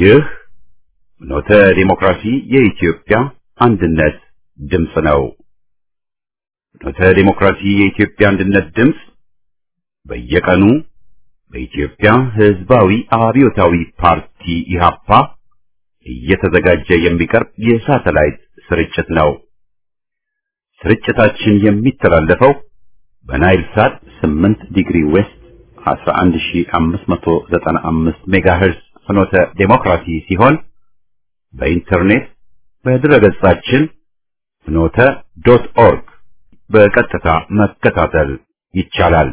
ይህ ኖተ ዲሞክራሲ የኢትዮጵያ አንድነት ድምፅ ነው። ኖተ ዲሞክራሲ የኢትዮጵያ አንድነት ድምፅ በየቀኑ በኢትዮጵያ ሕዝባዊ አብዮታዊ ፓርቲ ኢህአፓ እየተዘጋጀ የሚቀርብ የሳተላይት ስርጭት ነው። ስርጭታችን የሚተላለፈው በናይል ሳት 8 ዲግሪ ዌስት 11595 ሜጋሄርዝ ፍኖተ ዴሞክራሲ ሲሆን በኢንተርኔት በድረገጻችን ፍኖተ ዶት ኦርግ በቀጥታ መከታተል ይቻላል።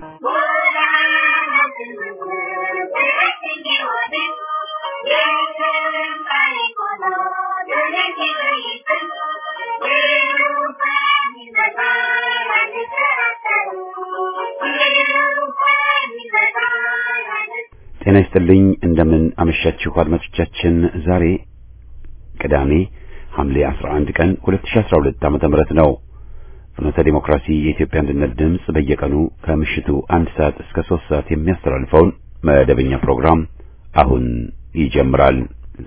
ጤና ይስጥልኝ። እንደምን አመሻችሁ አድማጮቻችን። ዛሬ ቅዳሜ ሐምሌ 11 ቀን 2012 ዓመተ ምህረት ነው። ፍኖተ ዲሞክራሲ የኢትዮጵያ አንድነት ድምፅ በየቀኑ ከምሽቱ አንድ ሰዓት እስከ ሶስት ሰዓት የሚያስተላልፈውን መደበኛ ፕሮግራም አሁን ይጀምራል።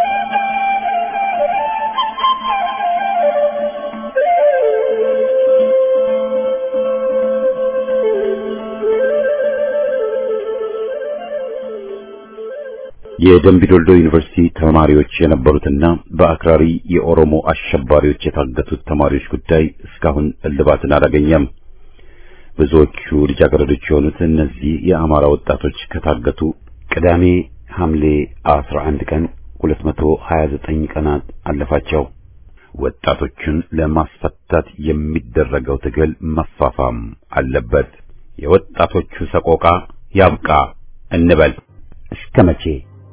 የደምቢ ዶልዶ ዩኒቨርሲቲ ተማሪዎች የነበሩትና በአክራሪ የኦሮሞ አሸባሪዎች የታገቱት ተማሪዎች ጉዳይ እስካሁን እልባትን አላገኘም። ብዙዎቹ ልጃገረዶች የሆኑት እነዚህ የአማራ ወጣቶች ከታገቱ ቅዳሜ ሐምሌ 11 ቀን 229 ቀናት አለፋቸው። ወጣቶቹን ለማስፈታት የሚደረገው ትግል መፋፋም አለበት። የወጣቶቹ ሰቆቃ ያብቃ እንበል። እስከ መቼ?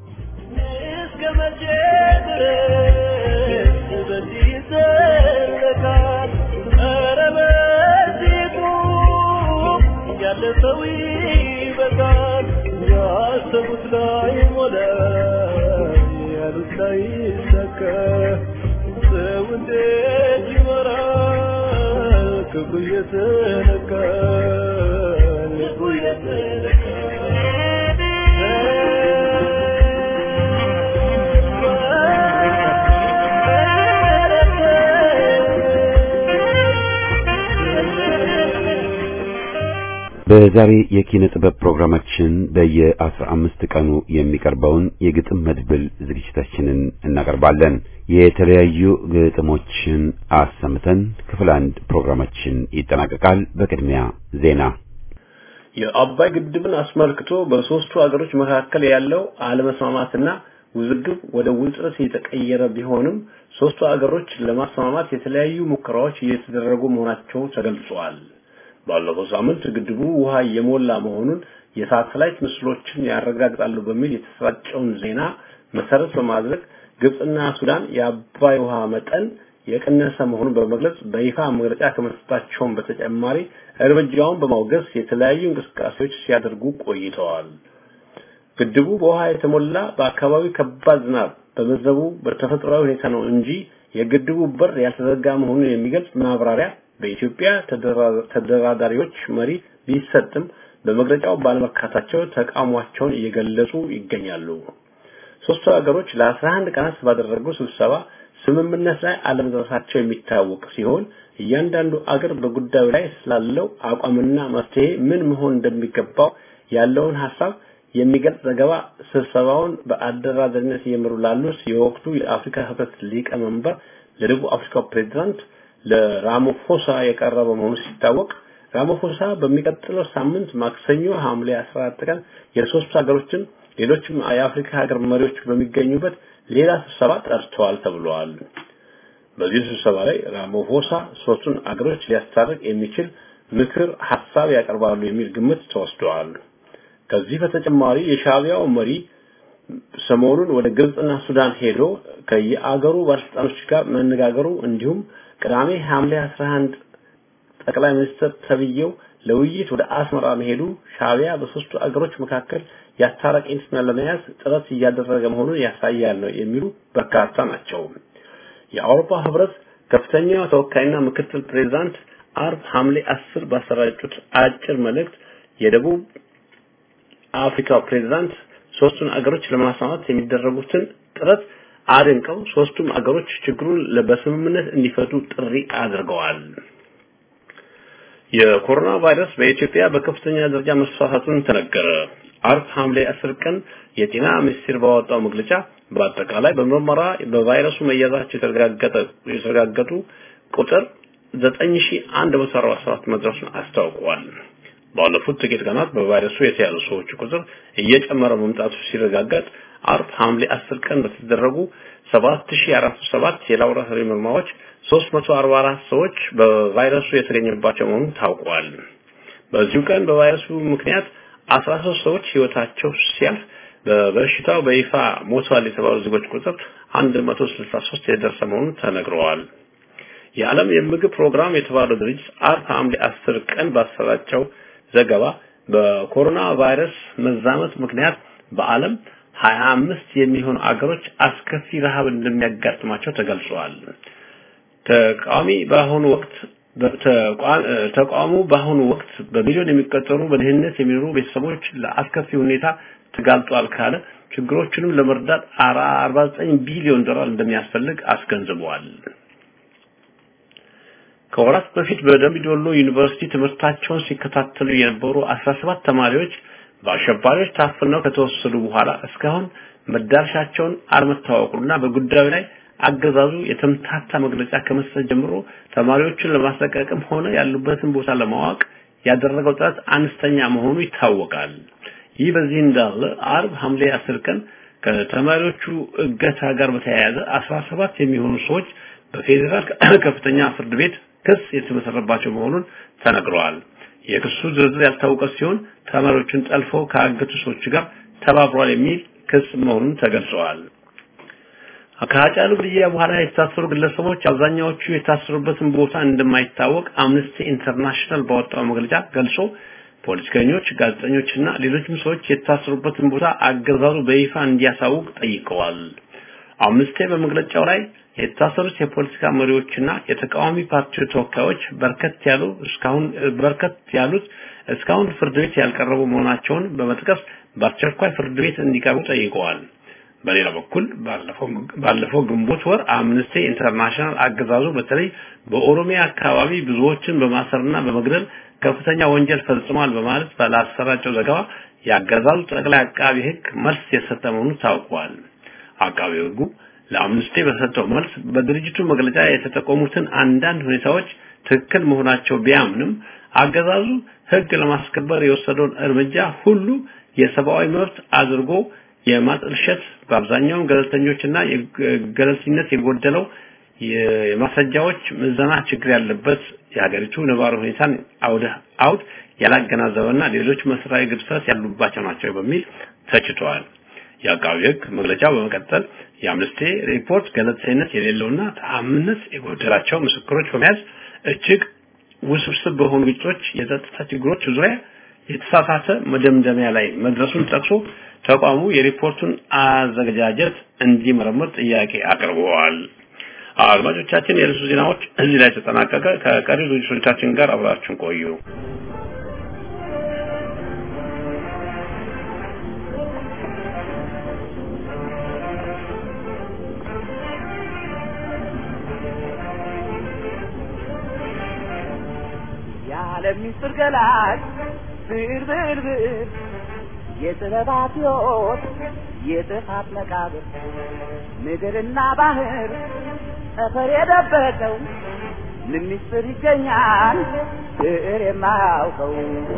ሰው ይበቃል። ያሰቡት ላይ ሞላ፣ ያሉት ላይ ሰከ ሰው እንዴት ይመራል? ክፉ እየተነካ ልቡ እየተነካ በዛሬ የኪነ ጥበብ ፕሮግራማችን በየአስራ አምስት ቀኑ የሚቀርበውን የግጥም መድብል ዝግጅታችንን እናቀርባለን። የተለያዩ ግጥሞችን አሰምተን ክፍል አንድ ፕሮግራማችን ይጠናቀቃል። በቅድሚያ ዜና። የአባይ ግድብን አስመልክቶ በሶስቱ ሀገሮች መካከል ያለው አለመስማማትና ውዝግብ ወደ ውጥረት የተቀየረ ቢሆንም ሶስቱ ሀገሮች ለማስማማት የተለያዩ ሙከራዎች እየተደረጉ መሆናቸው ተገልጿል። ባለፈው ሳምንት ግድቡ ውሃ እየሞላ መሆኑን የሳተላይት ምስሎችን ያረጋግጣሉ በሚል የተሰራጨውን ዜና መሰረት በማድረግ ግብጽና ሱዳን የአባይ ውሃ መጠን የቀነሰ መሆኑን በመግለጽ በይፋ መግለጫ ከመስጠታቸውም በተጨማሪ እርምጃውን በማውገዝ የተለያዩ እንቅስቃሴዎች ሲያደርጉ ቆይተዋል። ግድቡ በውሃ የተሞላ በአካባቢው ከባድ ዝናብ በመዘቡ በተፈጥሯዊ ሁኔታ ነው እንጂ የግድቡ በር ያልተዘጋ መሆኑን የሚገልጽ ማብራሪያ በኢትዮጵያ ተደራዳሪዎች መሪ ቢሰጥም በመግለጫው ባለመካታቸው ተቃውሟቸውን እየገለጹ ይገኛሉ። ሶስቱ ሀገሮች ለ11 ቀናት ባደረጉ ስብሰባ ስምምነት ላይ አለመድረሳቸው የሚታወቅ ሲሆን እያንዳንዱ አገር በጉዳዩ ላይ ስላለው አቋምና መፍትሄ ምን መሆን እንደሚገባው ያለውን ሀሳብ የሚገልጽ ዘገባ ስብሰባውን በአደራዳሪነት እየመሩ ላሉት የወቅቱ የአፍሪካ ህብረት ሊቀመንበር ለደቡብ አፍሪካው ፕሬዝዳንት ለራሞፎሳ የቀረበ መሆኑ ሲታወቅ ራሞፎሳ በሚቀጥለው ሳምንት ማክሰኞ ሐምሌ 14 ቀን የሶስት ሀገሮችን ሌሎችም የአፍሪካ ሀገር መሪዎች በሚገኙበት ሌላ ስብሰባ ጠርተዋል ተብሏል። በዚህ ስብሰባ ላይ ራሞፎሳ ሶስቱን አገሮች ሊያስታርቅ የሚችል ምክር ሀሳብ ያቀርባሉ የሚል ግምት ተወስደዋል። ከዚህ በተጨማሪ የሻዕቢያው መሪ ሰሞኑን ወደ ግብጽና ሱዳን ሄዶ ከየአገሩ ባለስልጣኖች ጋር መነጋገሩ እንዲሁም ቅዳሜ ሐምሌ 11 ጠቅላይ ሚኒስትር ተብዬው ለውይይት ወደ አስመራ መሄዱ ሻዕቢያ በሶስቱ አገሮች መካከል የአስታራቂነትን ለመያዝ ጥረት እያደረገ መሆኑን ያሳያል ነው የሚሉ በርካታ ናቸው። የአውሮፓ ህብረት ከፍተኛ ተወካይና ምክትል ፕሬዝዳንት አርብ ሐምሌ 10 ባሰራጩት አጭር መልእክት የደቡብ አፍሪካ ፕሬዝዳንት ሶስቱን አገሮች ለማስማማት የሚደረጉትን ጥረት አድንቀው ሶስቱም አገሮች ችግሩን በስምምነት እንዲፈቱ ጥሪ አድርገዋል። የኮሮና ቫይረስ በኢትዮጵያ በከፍተኛ ደረጃ መስፋፋቱን ተነገረ። አርብ ሐምሌ 10 ቀን የጤና ሚኒስቴር ባወጣው መግለጫ በአጠቃላይ በምርመራ በቫይረሱ መያዛቸው የተረጋገጠ የተረጋገጡ ቁጥር 9147 መድረሱን አስታውቋል። ባለፉት ጥቂት ቀናት በቫይረሱ የተያዙ ሰዎች ቁጥር እየጨመረ መምጣቱ ሲረጋገጥ አርብ ሐምሌ 10 ቀን በተደረጉ 7407 የላቦራቶሪ ምርመራዎች 344 ሰዎች በቫይረሱ የተገኘባቸው መሆኑን ታውቋል። በዚሁ ቀን በቫይረሱ ምክንያት 13 ሰዎች ህይወታቸው ሲያልፍ በበሽታው በይፋ ሞቷል የተባሉ ዜጎች ቁጥር 163 የደረሰ መሆኑን ተነግረዋል። የዓለም የምግብ ፕሮግራም የተባለው ድርጅት አርብ ሐምሌ 10 ቀን ባሰራጨው ዘገባ በኮሮና ቫይረስ መዛመት ምክንያት በዓለም 25 የሚሆኑ አገሮች አስከፊ ረሃብ እንደሚያጋጥማቸው ተገልጿል። ተቃዋሚ በአሁኑ ወቅት ተቋሙ በአሁኑ ወቅት በሚሊዮን የሚቆጠሩ በድህነት የሚኖሩ ቤተሰቦች ለአስከፊ ሁኔታ ተጋልጧል ካለ ችግሮቹንም ለመርዳት 49 ቢሊዮን ዶላር እንደሚያስፈልግ አስገንዝበዋል። ከወራት በፊት በደምቢ ዶሎ ዩኒቨርሲቲ ትምህርታቸውን ሲከታተሉ የነበሩ 17 ተማሪዎች በአሸባሪዎች ታፍነው ከተወሰዱ በኋላ እስካሁን መዳረሻቸውን አለመታወቁና በጉዳዩ ላይ አገዛዙ የተምታታ መግለጫ ከመስጠት ጀምሮ ተማሪዎችን ለማስለቀቅም ሆነ ያሉበትን ቦታ ለማወቅ ያደረገው ጥረት አነስተኛ መሆኑ ይታወቃል። ይህ በዚህ እንዳለ አርብ ሐምሌ 10 ቀን ከተማሪዎቹ እገታ ጋር በተያያዘ 17 የሚሆኑ ሰዎች በፌዴራል ከፍተኛ ፍርድ ቤት ክስ የተመሰረባቸው መሆኑን ተነግረዋል። የክሱ ዝርዝር ያልታወቀ ሲሆን ተማሪዎችን ጠልፈው ካገቱ ሰዎች ጋር ተባብሯል የሚል ክስ መሆኑን ተገልጸዋል። ከሀጫሉ ግድያ በኋላ የታሰሩ ግለሰቦች አብዛኛዎቹ የታሰሩበትን ቦታ እንደማይታወቅ አምነስቲ ኢንተርናሽናል ባወጣው መግለጫ ገልጾ ፖለቲከኞች፣ ጋዜጠኞችና ሌሎችም ሰዎች የታሰሩበትን ቦታ አገዛዙ በይፋ እንዲያሳውቅ ጠይቀዋል። አምነስቲ በመግለጫው ላይ የታሰሩት የፖለቲካ መሪዎችና የተቃዋሚ ፓርቲ ተወካዮች በርከት ያሉ እስካሁን በርከት ያሉት እስካሁን ፍርድ ቤት ያልቀረቡ መሆናቸውን በመጥቀስ በአስቸኳይ ፍርድ ቤት እንዲቀርቡ ጠይቀዋል። በሌላ በኩል ባለፈው ባለፈው ግንቦት ወር አምነስቲ ኢንተርናሽናል አገዛዙ በተለይ በኦሮሚያ አካባቢ ብዙዎችን በማሰርና በመግደል ከፍተኛ ወንጀል ፈጽሟል በማለት ባላሰራጨው ዘገባ የአገዛዙ ጠቅላይ አቃቢ ሕግ መልስ የሰጠ መሆኑ ታውቋል። አቃቢ ሕጉ ለአምነስቲ በሰጠው መልስ በድርጅቱ መግለጫ የተጠቆሙትን አንዳንድ ሁኔታዎች ትክክል መሆናቸው ቢያምንም አገዛዙ ሕግ ለማስከበር የወሰደውን እርምጃ ሁሉ የሰብአዊ መብት አድርጎ የማጥልሸት በአብዛኛው ገለልተኞችና ገለልተኝነት የጎደለው የማስረጃዎች ምዘና ችግር ያለበት የሀገሪቱ ነባራዊ ሁኔታን አውደ አውድ ያላገናዘበና ሌሎች መሰረታዊ ግድፈት ያሉባቸው ናቸው በሚል ተችተዋል። የአቃቢ ሕግ መግለጫው በመቀጠል የአምነስቲ ሪፖርት ገለልተኝነት የሌለውና ተአማኒነት የጎደላቸው ምስክሮች በመያዝ እጅግ ውስብስብ በሆኑ ግጭቶች፣ የጸጥታ ችግሮች ዙሪያ የተሳሳተ መደምደሚያ ላይ መድረሱን ጠቅሶ ተቋሙ የሪፖርቱን አዘገጃጀት እንዲመረምር ጥያቄ አቅርበዋል። አድማጮቻችን፣ የርዕሱ ዜናዎች እዚህ ላይ ተጠናቀቀ። ከቀሪ ዝግጅቶቻችን ጋር አብራችሁን ቆዩ። የዓለም ምስጢር ገላጭ ብር ብር ብር የጥበባት ሕይወት የጥፋት መቃብር ምድርና ባህር ጠፈር የደበቀው ምን ምስጢር ይገኛል ብዕር የማያውቀው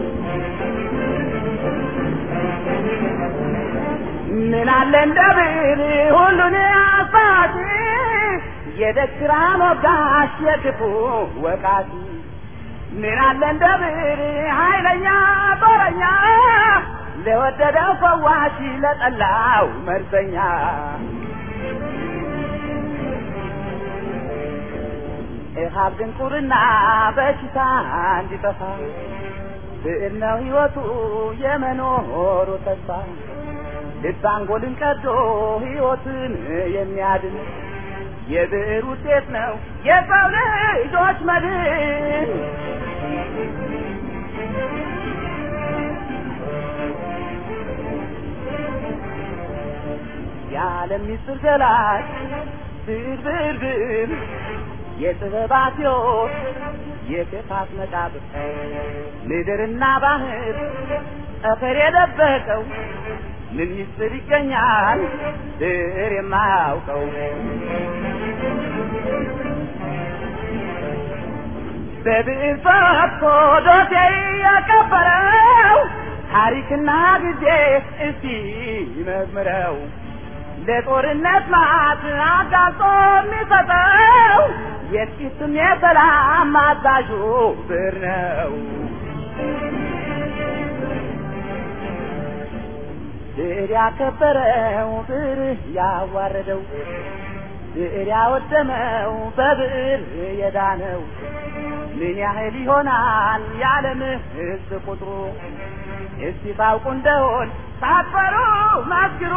ምን አለ እንደ ብዕር ሁሉን አባቲ የደግራ ሞጋሽ የክፉ ወቃቲ ምን አለ እንደ ብዕር ኃይለኛ ጦረኛ ለወደደው ፈዋሽ ለጠላው መርዘኛ እሃብ ድንቁርና በሽታ እንዲጠፋ ብዕር ነው ሕይወቱ የመኖሩ ተስፋ ልብ አንጎልን ቀዶ ሕይወትን የሚያድን የብዕር ውጤት ነው የሰው ልጆች መድን። የዓለም ምስጢር ገላጭ ብዕር ብዕር ብዕር የጥበባት ሕይወት የክፋት መቃብር ምድርና ባህር ጠፈር የደበቀው ምን ምስጢር ይገኛል ብዕር የማያውቀው በብዕር ፈትቶ ዶሴ ያቀበረው ታሪክና ጊዜ እስቲ ይመርምረው ለጦርነት ማት አጋልጦ የሚሰጠው የጥቂትም የሰላም አዛዡ ብዕር ነው። ብዕር ያከበረው ብዕር ያዋረደው ብዕር ያወደመው በብዕር የዳነው ምን ያህል ይሆናል የዓለም ሕዝብ ቁጥሩ? እስቲ ታውቁ እንደሆን ሳትፈሩ መስክሩ።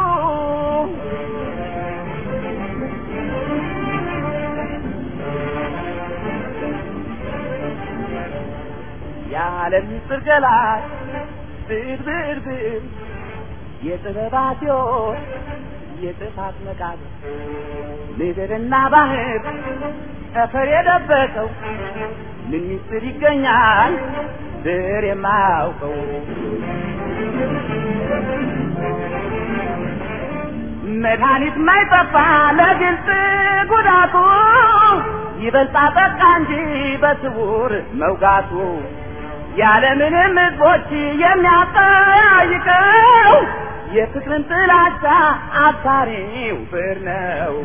የዓለም ምስጢር ገላጭ ብዕር ብዕር ብዕር የጥበባት ሕይወት የጥፋት መቃብር ምድርና ባህር ጠፈር የደበቀው ምን ምስጢር ይገኛል ብዕር የማያውቀው መድኃኒት ማይጠፋ ለግልጽ ጉዳቱ ይበልጣ ጠቃ እንጂ በስውር መውጋቱ ያለምንም ሕዝቦች የሚያጠያይቀው የፍቅርን ጥላቻ አባሪው ብዕር ነው።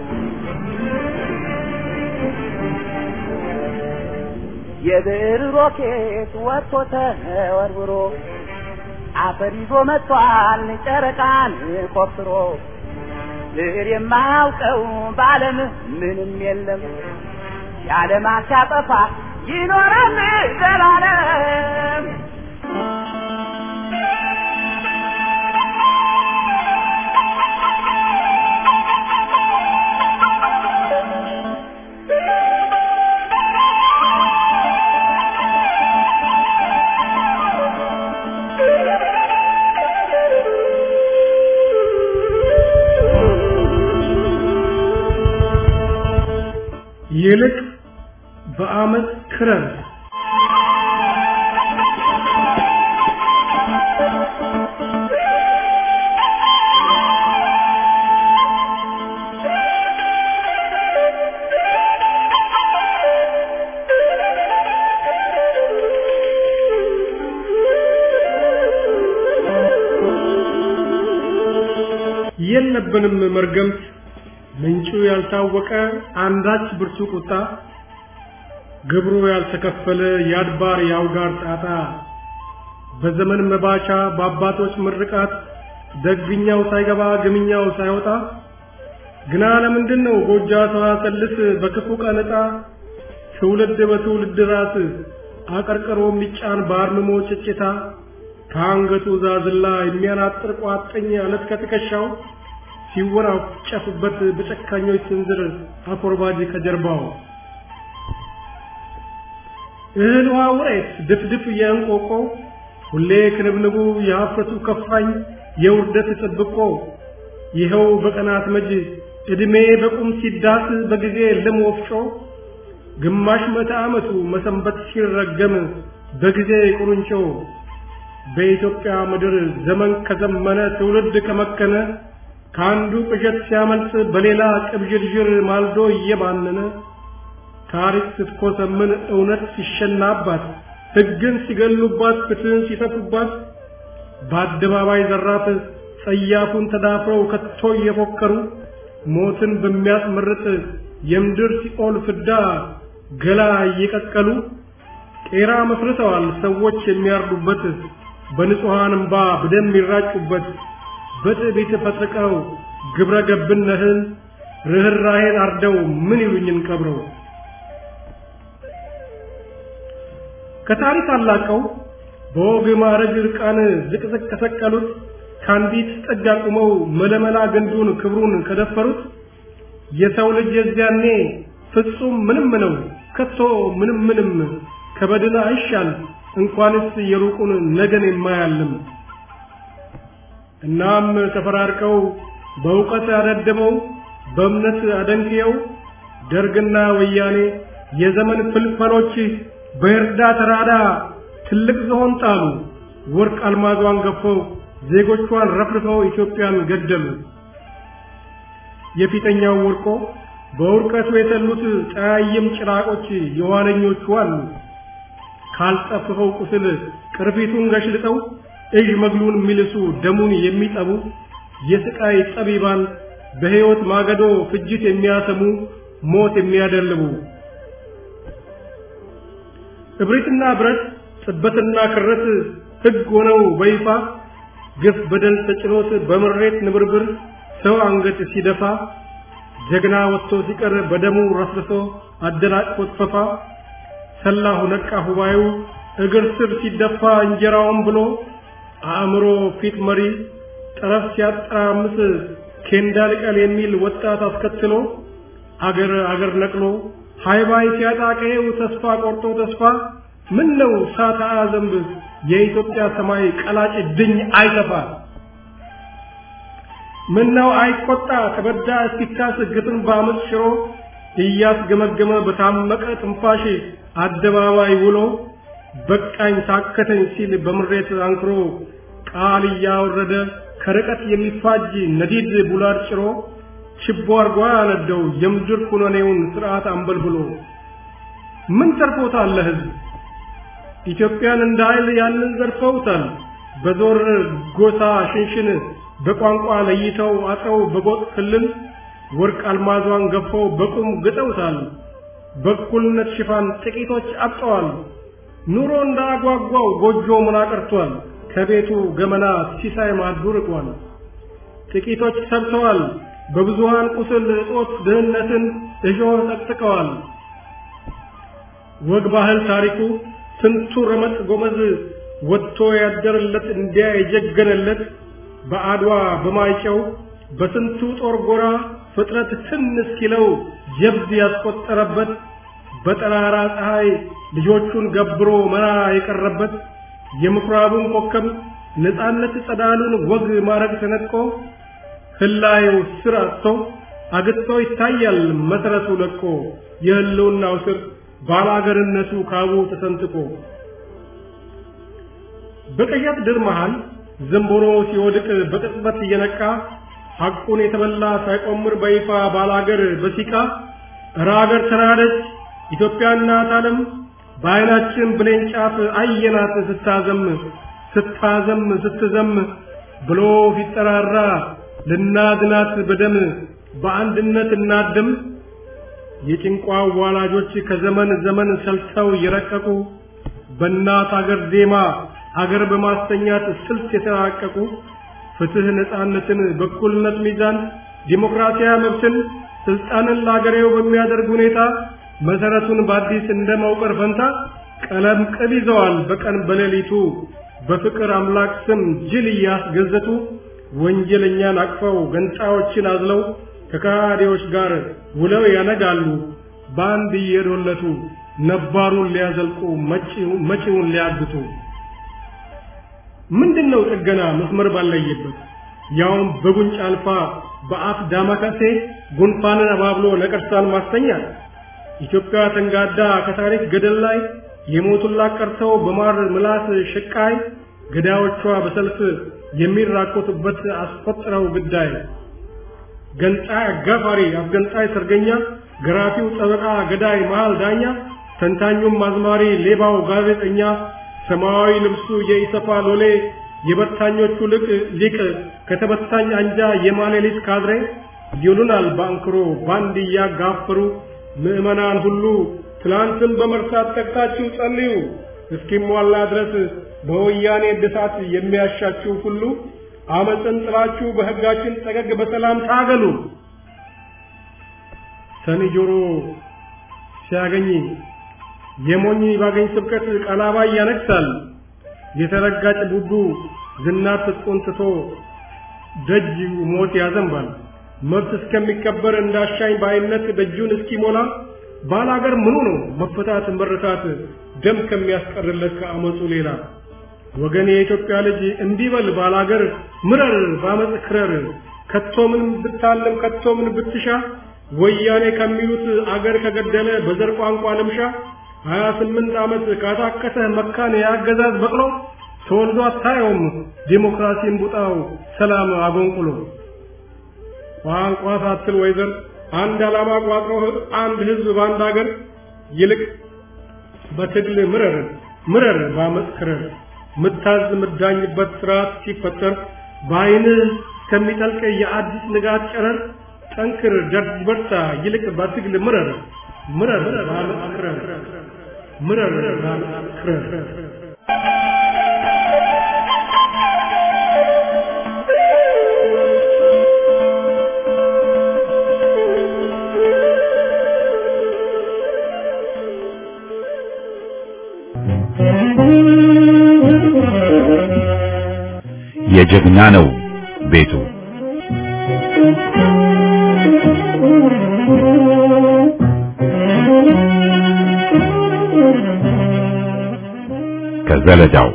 የብዕር ሮኬት ወጥቶ ተወርውሮ አፈር ይዞ መጥቷል ጨረቃን ቆፍሮ ብዕር የማያውቀው በዓለም ምንም የለም የዓለማት ሲያጠፋ ይኖራል ዘላለም። ይልቅ በዓመት ክረምት የለብንም መርገምት ምንጩ ያልታወቀ አንዳች ብርቱ ቁጣ ግብሩ ያልተከፈለ የአድባር የአውጋር ጣጣ በዘመን መባቻ በአባቶች ምርቃት ደግኛው ሳይገባ ግምኛው ሳይወጣ ግና ለምንድን ነው ጎጃ ሰዋሰልስ በክፉ ቀን ዕጣ ትውልድ በትውልድ ራስ አቀርቅሮ የሚጫን በአርምሞ ጭጭታ ከአንገቱ ዛዝላ የሚያናጥር ቋጥኝ አለት ከትከሻው ሲወራጨፍበት በጨካኞች ስንዝር አኮርባጅ ከጀርባው እህል ውሃ ውሬት ድፍድፍ የእንቆቆ ሁሌ ክንብንቡ የሀፍረቱ ከፋኝ የውርደት ጥብቆ ይኸው በቀናት መጅ ዕድሜ በቁም ሲዳስ በጊዜ ልም ወፍጮ ግማሽ መቶ ዓመቱ መሰንበት ሲረገም በጊዜ ቁርንጮ በኢትዮጵያ ምድር ዘመን ከዘመነ ትውልድ ከመከነ ከአንዱ ቅዠት ሲያመልጥ በሌላ ቅብዥርዥር ማልዶ እየባነነ ታሪክ ስትኮሰምን እውነት ሲሸናባት ሕግን ሲገሉባት ፍትህን ሲተፉባት በአደባባይ ዘራፍ ጸያፉን ተዳፍረው ከቶ እየፎከሩ ሞትን በሚያስመርጥ የምድር ሲኦል ፍዳ ገላ እየቀቀሉ ቄራ መስርተዋል ሰዎች የሚያርዱበት በንጹሐን እምባ በደም የሚራጩበት በትዕቢት ፈጥቀው ግብረ ገብነትን ርኅራኄን አርደው ምን ይሉኝን ቀብረው ከታሪክ አላቀው በወግ ማዕረግ ዕርቃን ዝቅዝቅ ከሰቀሉት ከአንዲት ጥግ አቁመው መለመላ ግንዱን ክብሩን ከደፈሩት የሰው ልጅ የዚያኔ ፍጹም ምንም ነው ከቶ ምንም ምንም ከበድን አይሻል እንኳንስ የሩቁን ነገን የማያልም እናም ተፈራርቀው በእውቀት ያደደመው በእምነት አደንቅየው ደርግና ወያኔ የዘመን ፍልፈሎች በእርዳ ተራዳ ትልቅ ዝሆን ጣሉ። ወርቅ አልማዟን ገፈው ዜጎቿን ረፍርፈው ኢትዮጵያን ገደሉ። የፊተኛው ወርቆ በውርቀቱ የተሉት ጠያይም ጭራቆች የኋለኞቹ አሉ። ካልጠፍኸው ቁስል ቅርፊቱን ገሽልጠው እዥ መግሉን የሚልሱ ደሙን የሚጠቡ የስቃይ ጠቢባን በሕይወት ማገዶ ፍጅት የሚያሰሙ ሞት የሚያደልቡ እብሪትና ብረት ጥበትና ክረት ሕግ ሆነው በይፋ ግፍ በደል ተጭኖት በምሬት ንብርብር ሰው አንገት ሲደፋ ጀግና ወጥቶ ሲቀር በደሙ ረስርሶ አደናቅፎት ፈፋ ሰላሁ ነቃ ሁባዩ እግር ስር ሲደፋ እንጀራውን ብሎ አእምሮ ፊት መሪ ጠረፍ ሲያጠራምስ ኬንዳ ልቀል የሚል ወጣት አስከትሎ አገር አገር ነቅሎ ሃይባይ ሲያጣ ቀዬው ተስፋ ቆርጦ ተስፋ ምን ነው ሳታ ዘንብ የኢትዮጵያ ሰማይ ቀላጭ ድኝ አይተፋ ምን ነው አይቆጣ ተበዳ እስኪታስ ግፍን በአመፅ ሽሮ እያስገመገመ በታመቀ ትንፋሽ አደባባይ ውሎ በቃኝ ታከተኝ ሲል በምሬት አንክሮ ቃል እያወረደ ከርቀት የሚፋጅ ነዲድ ቡላድ ጭሮ ችቦ አርጓ ያነደው የምድር ኩነኔውን ስርዓት አንበልብሎ ምን ተርፎታል ለህዝብ ኢትዮጵያን እንደ ኃይል ያንን ዘርፈውታል። በዞር ጎሳ ሽንሽን በቋንቋ ለይተው አጥረው በጎጥ ክልል ወርቅ አልማዟን ገፈው በቁም ግጠውታል። በእኩልነት ሽፋን ጥቂቶች አብጠዋል። ኑሮ እንዳጓጓው ጎጆ ምና ቀርቷል። ከቤቱ ገመና ሲሳይ ማዱ ርቋል። ጥቂቶች ሰብተዋል። በብዙሃን ቁስል እጦት ድህነትን እሾህ ጠቅጥቀዋል። ወግ ባህል ታሪኩ ስንቱ ረመጥ ጎመዝ ወጥቶ ያደረለት እንዲያ የጀገነለት በአድዋ በማይጨው በስንቱ ጦር ጎራ ፍጥረት ትን እስኪለው ጀብድ ያስቆጠረበት በጠራራ ፀሐይ ልጆቹን ገብሮ መራ የቀረበት የምኩራቡን ኮከብ ነፃነት ጸዳሉን ወግ ማረግ ተነጥቆ ህላዩ ስር አጥቶ አግጥቶ ይታያል መሰረቱ ለቆ የህልውናው ስር ባላገርነቱ ካቡ ተሰንጥቆ በቀያት ድር መሃል ዘንቦሮ ሲወድቅ በቅጽበት እየነቃ ሐቁን የተበላ ሳይቆምር በይፋ ባላገር በሲቃ እረ አገር ተናደች ኢትዮጵያ እናት ዓለም በዓይናችን ብሌን ጫፍ አየናት ስታዘም ስታዘም ስትዘም ብሎ ሲጠራራ ልናድናት በደም በአንድነት እናድም የጭንቋ ዋላጆች ከዘመን ዘመን ሰልተው የረቀቁ በእናት አገር ዜማ አገር በማስተኛት ስልት የተራቀቁ ፍትህ፣ ነፃነትን፣ በኩልነት ሚዛን፣ ዲሞክራሲያዊ መብትን፣ ስልጣንን ለአገሬው በሚያደርግ ሁኔታ መሰረቱን በአዲስ እንደ መውቀር ፈንታ ቀለም ቅብ ይዘዋል በቀን በሌሊቱ በፍቅር አምላክ ስም ጅል እያስገዘቱ ወንጀለኛን አቅፈው ገንጣዮችን አዝለው ከካዲዎች ጋር ውለው ያነጋሉ በአንድ እየዶለቱ ነባሩን ሊያዘልቁ መጪውን ሊያግቱ። ምንድነው ጥገና መስመር ባለየበት ያውም በጉንጭ አልፋ በአፍ ዳማከሴ ጉንፋንን አባብሎ ነቀርሳን ማስተኛት ኢትዮጵያ ተንጋዳ ከታሪክ ገደል ላይ የሞቱላት ቀርተው በማር ምላስ ሽቃይ ገዳዮቿ በሰልፍ የሚራኮቱበት አስቆጥረው ግዳይ ገንጣይ አጋፋሪ አስገንጣይ ሰርገኛ ገራፊው ጠበቃ ገዳይ መሃል ዳኛ ተንታኙም አዝማሪ ሌባው ጋዜጠኛ ሰማያዊ ልብሱ የኢሰፋ ሎሌ የበታኞቹ ልቅ ሊቅ ከተበታኝ አንጃ የማሌሊት ካድሬ ይሉናል ባንክሮ ባንድ እያጋፈሩ ምዕመናን ሁሉ ትላንትን በመርሳት ተግታችሁ ጸልዩ እስኪሟላ ድረስ በወያኔ እድሳት የሚያሻችሁ ሁሉ አመፅን ጥላችሁ በሕጋችን ጠገግ በሰላም ታገሉ። ሰኒ ጆሮ ሲያገኝ የሞኝ ባገኝ ስብከት ቀላባይ ያነግሳል። የተረጋጭ ቡቡ ዝናት ትጥቁን ትቶ ደጅ ሞት ያዘንባል። መብት እስከሚከበር እንዳሻኝ ባይነት ደጁን እስኪሞላ ባላገር ምኑ ነው መፈታት መረታት ደም ከሚያስቀርለት ከአመፁ ሌላ ወገን የኢትዮጵያ ልጅ እንዲበል ባላገር ምረር ባመፅ ክረር ከቶ ምን ብታለም ከቶ ምን ብትሻ ወያኔ ከሚሉት አገር ከገደለ በዘር ቋንቋ ልምሻ ሀያ ስምንት ዓመት ካታከተ መካን የአገዛዝ በቅሎ ተወልዶ አታየውም ዲሞክራሲን ቡጣው ሰላም አጎንቁሎ ቋንቋ ሳትል ወይዘር አንድ ዓላማ ቋጥሮ አንድ ህዝብ በአንድ አገር ይልቅ በትግል ምረር ምረር ባመፅ ክረር ምታዝ ምዳኝበት ስርዓት ሲፈጠር በአይንህ እስከሚጠልቅ የአዲስ ንጋት ጨረር ጠንክር ደርጅ በርታ ይልቅ በትግል ምረር ምረር ባመፅ ክረር ምረር ባመፅ ክረር የጀግና ነው ቤቱ ከዘለዳው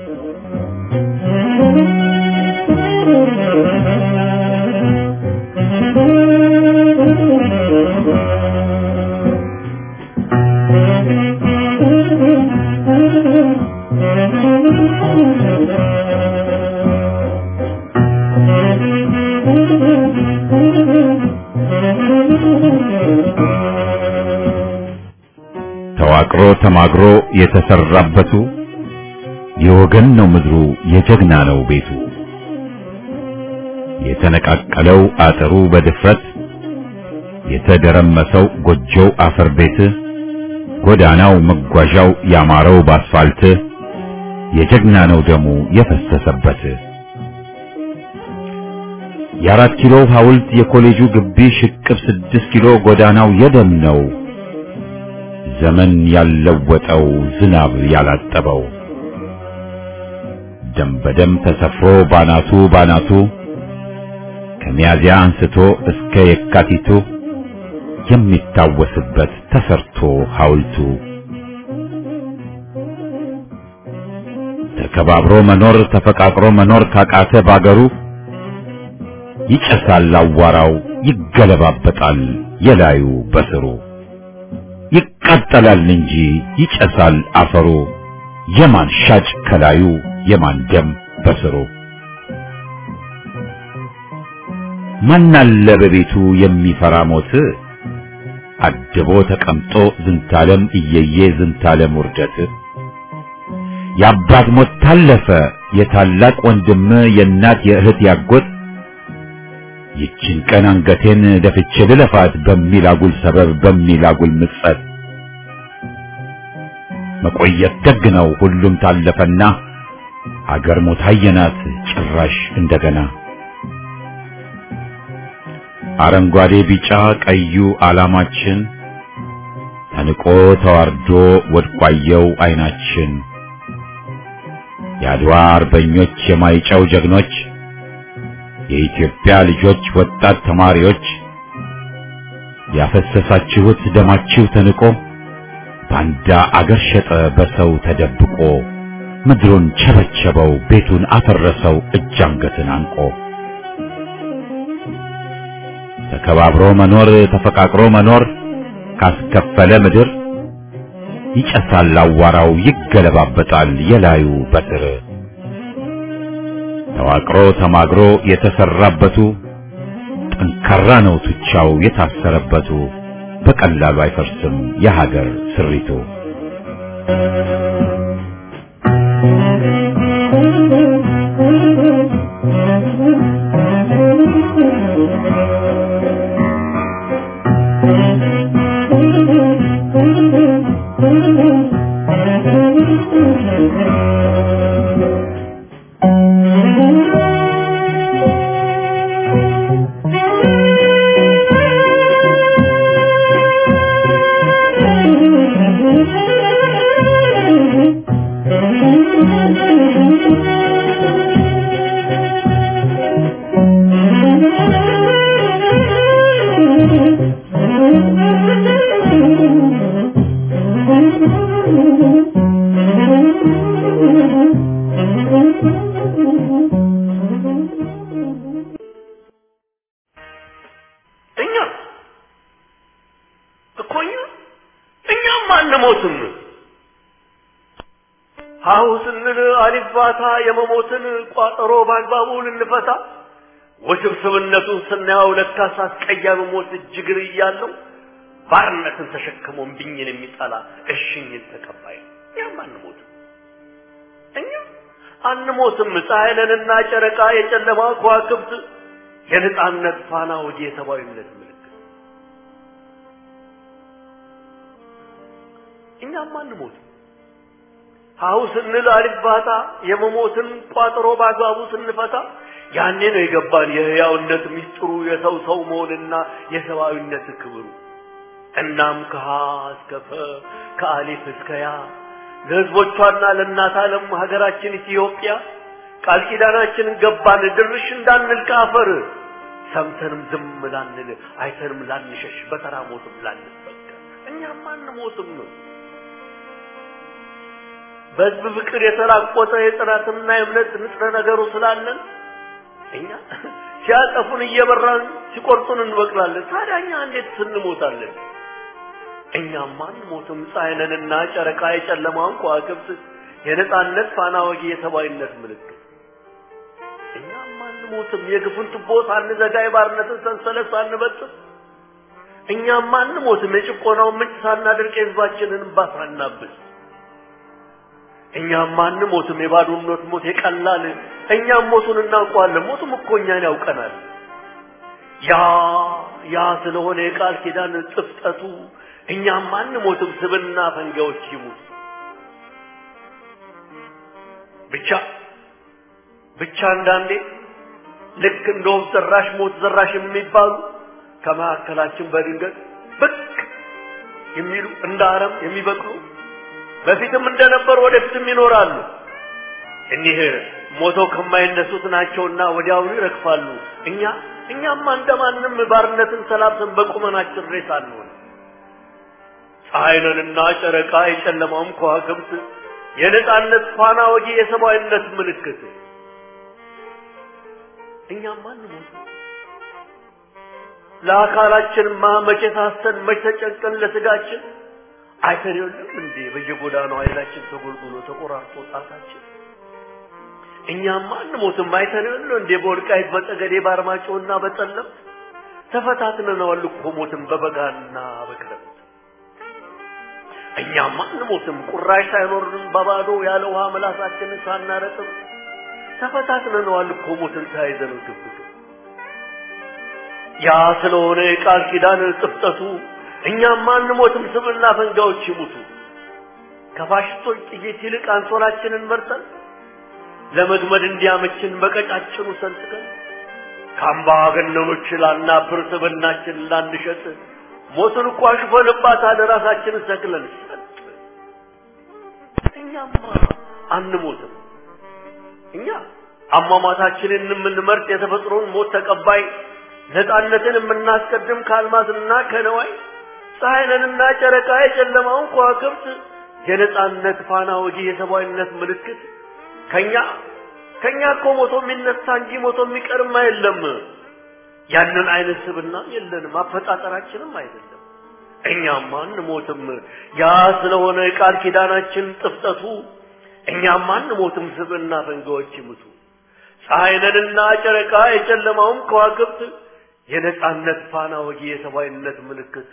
ተዋቅሮ ተማግሮ የተሰራበቱ የወገን ነው ምድሩ የጀግና ነው ቤቱ የተነቃቀለው አጥሩ በድፍረት የተደረመሰው ጎጆው አፈር ቤት ጎዳናው መጓዣው ያማረው ባስፋልት የጀግና ነው ደሙ የፈሰሰበት የአራት ኪሎ ሐውልት የኮሌጁ ግቢ ሽቅብ ስድስት ኪሎ ጎዳናው የደም ነው ዘመን ያለወጠው ዝናብ ያላጠበው ደም በደም ተሰፍሮ ባናቱ ባናቱ ከሚያዚያ አንስቶ እስከ የካቲቱ የሚታወስበት ተሰርቶ ሐውልቱ ተከባብሮ መኖር ተፈቃቅሮ መኖር ካቃተ ባገሩ ይጨሳል አዋራው ይገለባበጣል የላዩ በስሩ ይቃጠላል እንጂ ይጨሳል አፈሩ የማን ሻጭ ከላዩ የማን ደም በስሩ ማናለ በቤቱ የሚፈራ ሞት አድቦ ተቀምጦ ዝንታለም እየየ ዝንታለም ውርደት የአባት ሞት ታለፈ የታላቅ ወንድም የእናት የእህት ያጎት ይችን ቀን አንገቴን ደፍቼ ልለፋት በሚል አጉል ሰበብ በሚል አጉል ምጸት መቆየት ደግ ነው ሁሉም ታለፈና አገር ሞት አየናት ጭራሽ እንደገና አረንጓዴ ቢጫ ቀዩ ዓላማችን ተንቆ ተዋርዶ ወድቋየው አይናችን የአድዋ አርበኞች የማይጨው ጀግኖች የኢትዮጵያ ልጆች ወጣት ተማሪዎች ያፈሰሳችሁት ደማችሁ ተንቆ ባንዳ አገር ሸጠ በሰው ተደብቆ ምድሩን ቸበቸበው ቤቱን አፈረሰው እጅ አንገትን አንቆ ተከባብሮ መኖር ተፈቃቅሮ መኖር ካስከፈለ ምድር ይጨሳል አዋራው ይገለባበጣል የላዩ በትር ተዋቅሮ ተማግሮ የተሰራበቱ ጠንካራ ነው ቱቻው የታሰረበቱ በቀላሉ አይፈርስም የሀገር ስሪቱ Thank you. ሀሁ ስንል አሊባታ የመሞትን ቋጠሮ በአግባቡ ልንፈታ ውስብስብነቱን ስናየው ለካስ አስቀያሚ ሞት እጅግር እያለው ባርነትን ተሸክሞ እምቢኝን የሚጠላ እሽኝን ተቀባይ ነው። እኛም አንሞትም፣ እኛ አንሞትም። ፀሐይንና ጨረቃ የጨለማ ከዋክብት የነጻነት ፋና ወዲ የሰብአዊነት ምልክት እኛም አንሞትም። ሀሁ ስንል አልባታ የመሞትን ቋጠሮ በአግባቡ ስንፈታ ያኔ ነው የገባን የህያውነት ሚስጥሩ የሰው ሰው መሆንና የሰብአዊነት ክብሩ። እናም ከሀ እስከ ፈ ከአሊፍ እስከ ያ ለህዝቦቿና ለእናት ዓለም ሀገራችን ኢትዮጵያ ቃል ኪዳናችን ገባን ድርሽ እንዳንል ከአፈር ሰምተንም ዝም ላንል አይተንም ላንሸሽ በተራ ሞትም ላንበቀል እኛም አንሞትም ነው። በህዝብ ፍቅር የተራቆተ የጽናትና የእምነት ንጥረ ነገሩ ስላለን እኛ ሲያጠፉን እየበራን ሲቆርጡን እንበቅላለን። ታዲያ እኛ እንዴት ስንሞታለን? እኛም አንሞትም። ፀሐይንና ጨረቃ የጨለማውን ከዋክብት የነጻነት ፋና ወጊ የሰብአዊነት ምልክት እኛም አንሞትም። የግፉን ቱቦ ሳንዘጋ የባርነትን ሰንሰለት ሳንበጥስ እኛም አንሞትም። የጭቆናውን ምንጭ ሳናደርቅ የህዝባችንን እንባ ሳናብስ እኛም አንሞትም። የባዶነት ሞት የቀላል እኛም ሞቱን እናውቀዋለን። ሞቱም እኮ እኛን ያውቀናል። ያ ያ ስለሆነ የቃል ኪዳን ጥፍጠቱ እኛም አንሞትም። ስብና ፈንጋዎች ይሙት ብቻ ብቻ አንዳንዴ ልክ እንደ ወፍ ዘራሽ ሞት ዘራሽ የሚባሉ ከመካከላችን በድንገት ብቅ የሚሉ እንደ አረም የሚበቅሉ በፊትም እንደነበሩ ወደፊትም ይኖራሉ። እኒህ ሞተው ከማይነሱት ናቸውና ወዲያውኑ ይረግፋሉ። እኛ እኛማ እንደማንም ባርነትን ሰላብተን በቁመናችን ሬሳ አንሆን። ፀሐይንና ጨረቃ የጨለማውም ከዋክብት የነጻነት ፋና ወጊ የሰብአዊነት ምልክት እኛማ አንሞት። ለአካላችንማ መቼ ሳስተን መቼ ተጨንቀን ለስጋችን አይተን የለም እንዴ በየጎዳናው ኃይላችን ተጎልጉሎ ተቆራርጦ ጣታችን እኛማ አንሞትም። አይተን የለ እንዴ በወልቃይት በጠገዴ በአርማጭሆና በጠለም ተፈታትነነዋል እኮ ሞትን በበጋና በክረምት እኛማ አንሞትም። ቁራሽ ሳይኖርንም በባዶ ያለ ውሃ ምላሳችንን ሳናረጥም ተፈታትነነዋል እኮ ሞትን ተያይዘነው ግብግብ ያ ስለሆነ የቃል ኪዳን ጥፍጠቱ እኛም አንሞትም። ስብና ፈንጋዎች ይሙቱ። ከፋሽስቶች ጥይት ይልቅ አንሶላችንን መርጠን ለመግመድ እንዲያመችን በቀጫጭኑ ሰንጥቀን ከአምባገነኖች ላናብር ስብናችን ላንሸጥ ሞትን እኮ አሽፈንባታል ራሳችንን ሰክለን ሰጥ እኛማ አንሞትም። እኛ አሟሟታችንን የምንመርጥ የተፈጥሮን ሞት ተቀባይ ነፃነትን የምናስቀድም ከአልማዝና ከነዋይ ፀሐይንና ጨረቃ የጨለማውን ከዋክብት የነጻነት ፋና ወጊ የሰብአዊነት ምልክት ከኛ ከኛ እኮ ሞቶ የሚነሳ እንጂ ሞቶ የሚቀርም የለም። ያንን አይነት ስብና የለንም፣ አፈጣጠራችንም አይደለም። እኛም አንሞትም። ያ ስለሆነ የቃል ኪዳናችን ጥፍጠቱ እኛም አንሞትም። ስብና ፈንጋዎች ይሙቱ። ፀሐይንና ጨረቃ የጨለማውን ከዋክብት የነጻነት ፋና ወጊ የሰብአዊነት ምልክት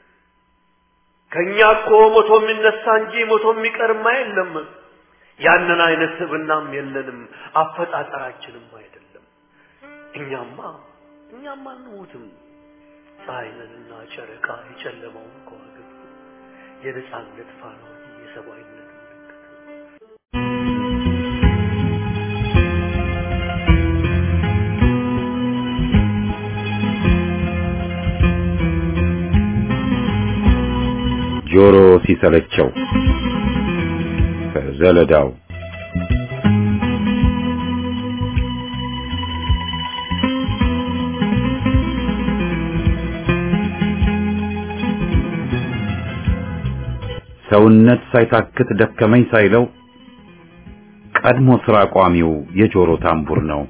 ከኛ እኮ ሞቶ የሚነሳ እንጂ ሞቶ የሚቀርማ የለም። ያንን አይነት ስብናም የለንም፣ አፈጣጠራችንም አይደለም። እኛማ እኛማ አንሞትም። ፀሐይንና ጨረቃ የጨለማውን ከዋክብት የነጻነት ፋና ወጊ የሰብአዊነት ምልክት ጆሮ ሲሰለቸው ከዘለዳው ሰውነት ሳይታክት ደከመኝ ሳይለው ቀድሞ ስራ ቋሚው የጆሮ ታምቡር ነው።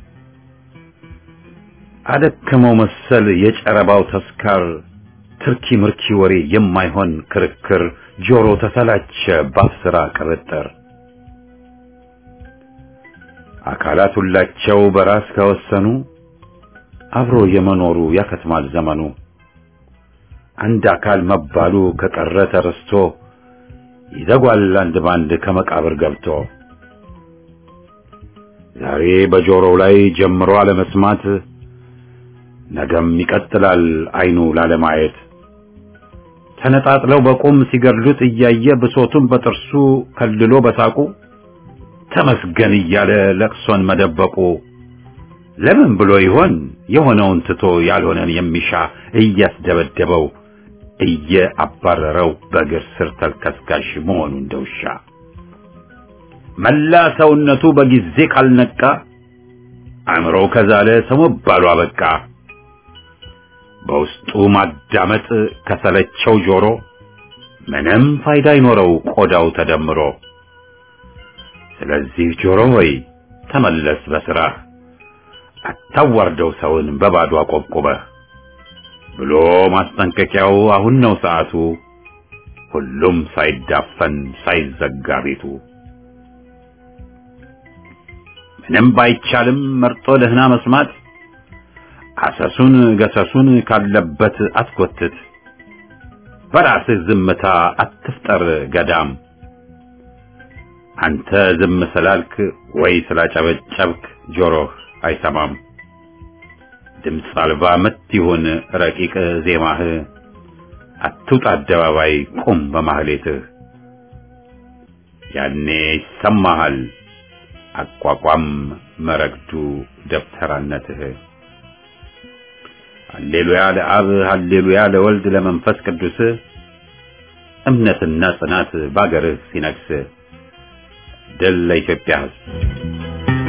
አደከመው መሰል የጨረባው ተስካር ትርኪ ምርኪ ወሬ የማይሆን ክርክር ጆሮ ተሰላቸ ባፍ ስራ ቅርጥር አካላት ሁላቸው በራስ ከወሰኑ አብሮ የመኖሩ ያከትማል ዘመኑ። አንድ አካል መባሉ ከቀረ ተረስቶ ይዘጓል አንድ ባንድ ከመቃብር ገብቶ። ዛሬ በጆሮው ላይ ጀምሮ አለመስማት ነገም ይቀጥላል አይኑ ላለማየት። ተነጣጥለው በቁም ሲገድሉት እያየ ብሶቱን በጥርሱ ከልሎ በሳቁ ተመስገን እያለ ለቅሶን መደበቁ ለምን ብሎ ይሆን የሆነውን ትቶ ያልሆነን የሚሻ እያስደበደበው እየአባረረው በእግር ስር ተልከስካሽ መሆኑ እንደውሻ መላ ሰውነቱ በጊዜ ካልነቃ አእምሮው ከዛለ ሰው መባሉ አበቃ። በውስጡ ማዳመጥ ከሰለቸው ጆሮ ምንም ፋይዳ አይኖረው ቆዳው ተደምሮ። ስለዚህ ጆሮ ሆይ ተመለስ በስራህ አታዋርደው ሰውን በባዶ አቆብቁበህ ብሎ ማስጠንቀቂያው አሁን ነው ሰዓቱ። ሁሉም ሳይዳፈን ሳይዘጋ ቤቱ ምንም ባይቻልም መርጦ ደህና መስማት አሰሱን ገሰሱን ካለበት አትጎትት። በራስህ ዝምታ አትፍጠር ገዳም። አንተ ዝም ስላልክ ወይ ስላጨበጨብክ ጆሮህ አይሰማም። ድምፅ አልባ ምት ይሁን ረቂቅ ዜማህ፣ አትውጣ አደባባይ ቁም በማህሌትህ። ያኔ ይሰማሃል አቋቋም መረግዱ ደብተራነትህ። ሃሌሉያ ለአብ ሃሌሉያ ለወልድ ለመንፈስ ቅዱስ እምነትና ጽናት ባገርህ ሲነግስ ድል ለኢትዮጵያ ሕዝብ።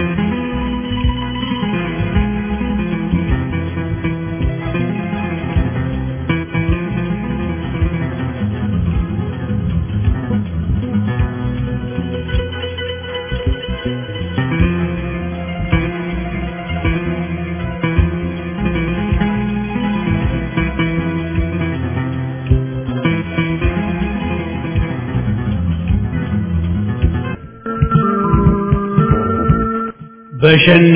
በሸና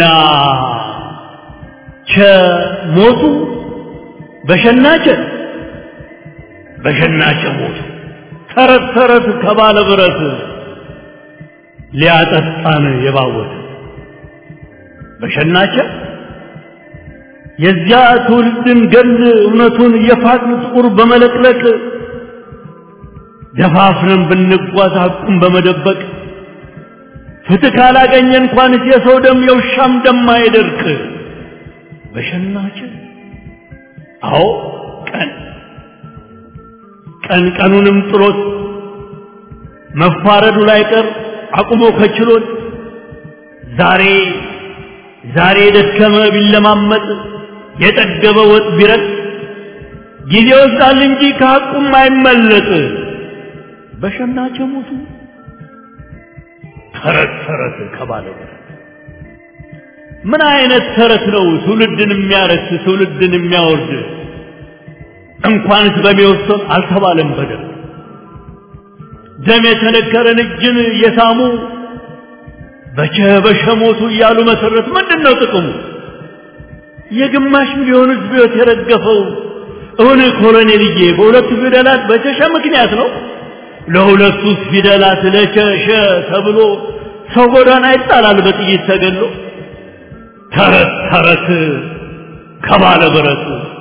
ቸ ሞቱ በሸና ቸ በሸና ቸ ሞቱ ተረት ተረት ከባለ ብረት ሊያጠጣን የባወተ በሸናቸ የዚያ ትውልድን ገል እውነቱን የፋቅን ጥቁር በመለቅለቅ ደፋፍረን ብንጓዝ ሐቁን በመደበቅ ፍትህ ካላገኘ እንኳንስ የሰው ደም የውሻም ደም አይደርቅ። በሸናች አዎ ቀን ቀን ቀኑንም ጥሎት መፋረዱ ላይ ቀር አቁሞ ከችሎት ዛሬ ዛሬ የደከመ ቢለማመጥ የጠገበ ወጥ ቢረጥ ጊዜ ይወስዳል እንጂ ከሐቁም አይመለጥ። በሸናቸ ሞቱ ተረት ተረት ከባለ ምን አይነት ተረት ነው ትውልድን የሚያረክስ ትውልድን የሚያወርድ? እንኳንስ በሚወሰን አልተባለም በደል ደም የተነከረን እጅን የሳሙ በቸ በሸ ሞቱ እያሉ መሰረት ምንድን ነው ጥቅሙ? የግማሽ ሚሊዮን ሕዝብ ሕይወት የረገፈው እውን ኮሎኔልዬ በሁለቱ ፊደላት በቸሸ ምክንያት ነው። ለሁለቱ ፊደላት ለቸሸ ተብሎ ሰው ጎዳና ይጣላል በጥይት ተገሎ። ተረት ተረት ከባለ ብረት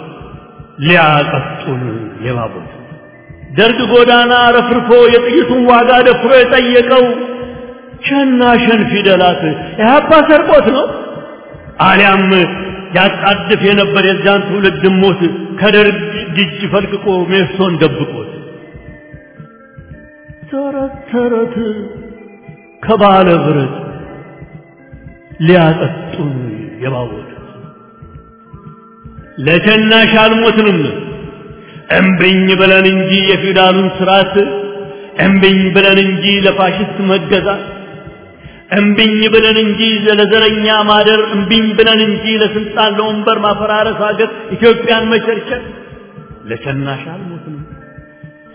ሊያቀጡን የባቡት ደርግ ጎዳና ረፍርፎ የጥይቱን ዋጋ ደፍሮ የጠየቀው ሸና ሸን ፊደላት ኢህአፓ ሰርቆት ነው አሊያም ያጣድፍ የነበር የዚያን ትውልድ ሞት ከደርግ እጅ ፈልቅቆ ሜሶን ደብቆት ተረት ተረት ከባለ ብረት ሊያጠጡን የባወት ለሸናሽ አልሞትንም እምብኝ ብለን እንጂ የፊውዳሉን ስርዓት እምብኝ ብለን እንጂ ለፋሽስት መገዛት እምብኝ ብለን እንጂ ለዘረኛ ማደር እምብኝ ብለን እንጂ ለስልጣን ለወንበር ማፈራረስ ሀገር ኢትዮጵያን መቸርቸር ለሸናሽ አልሞትንም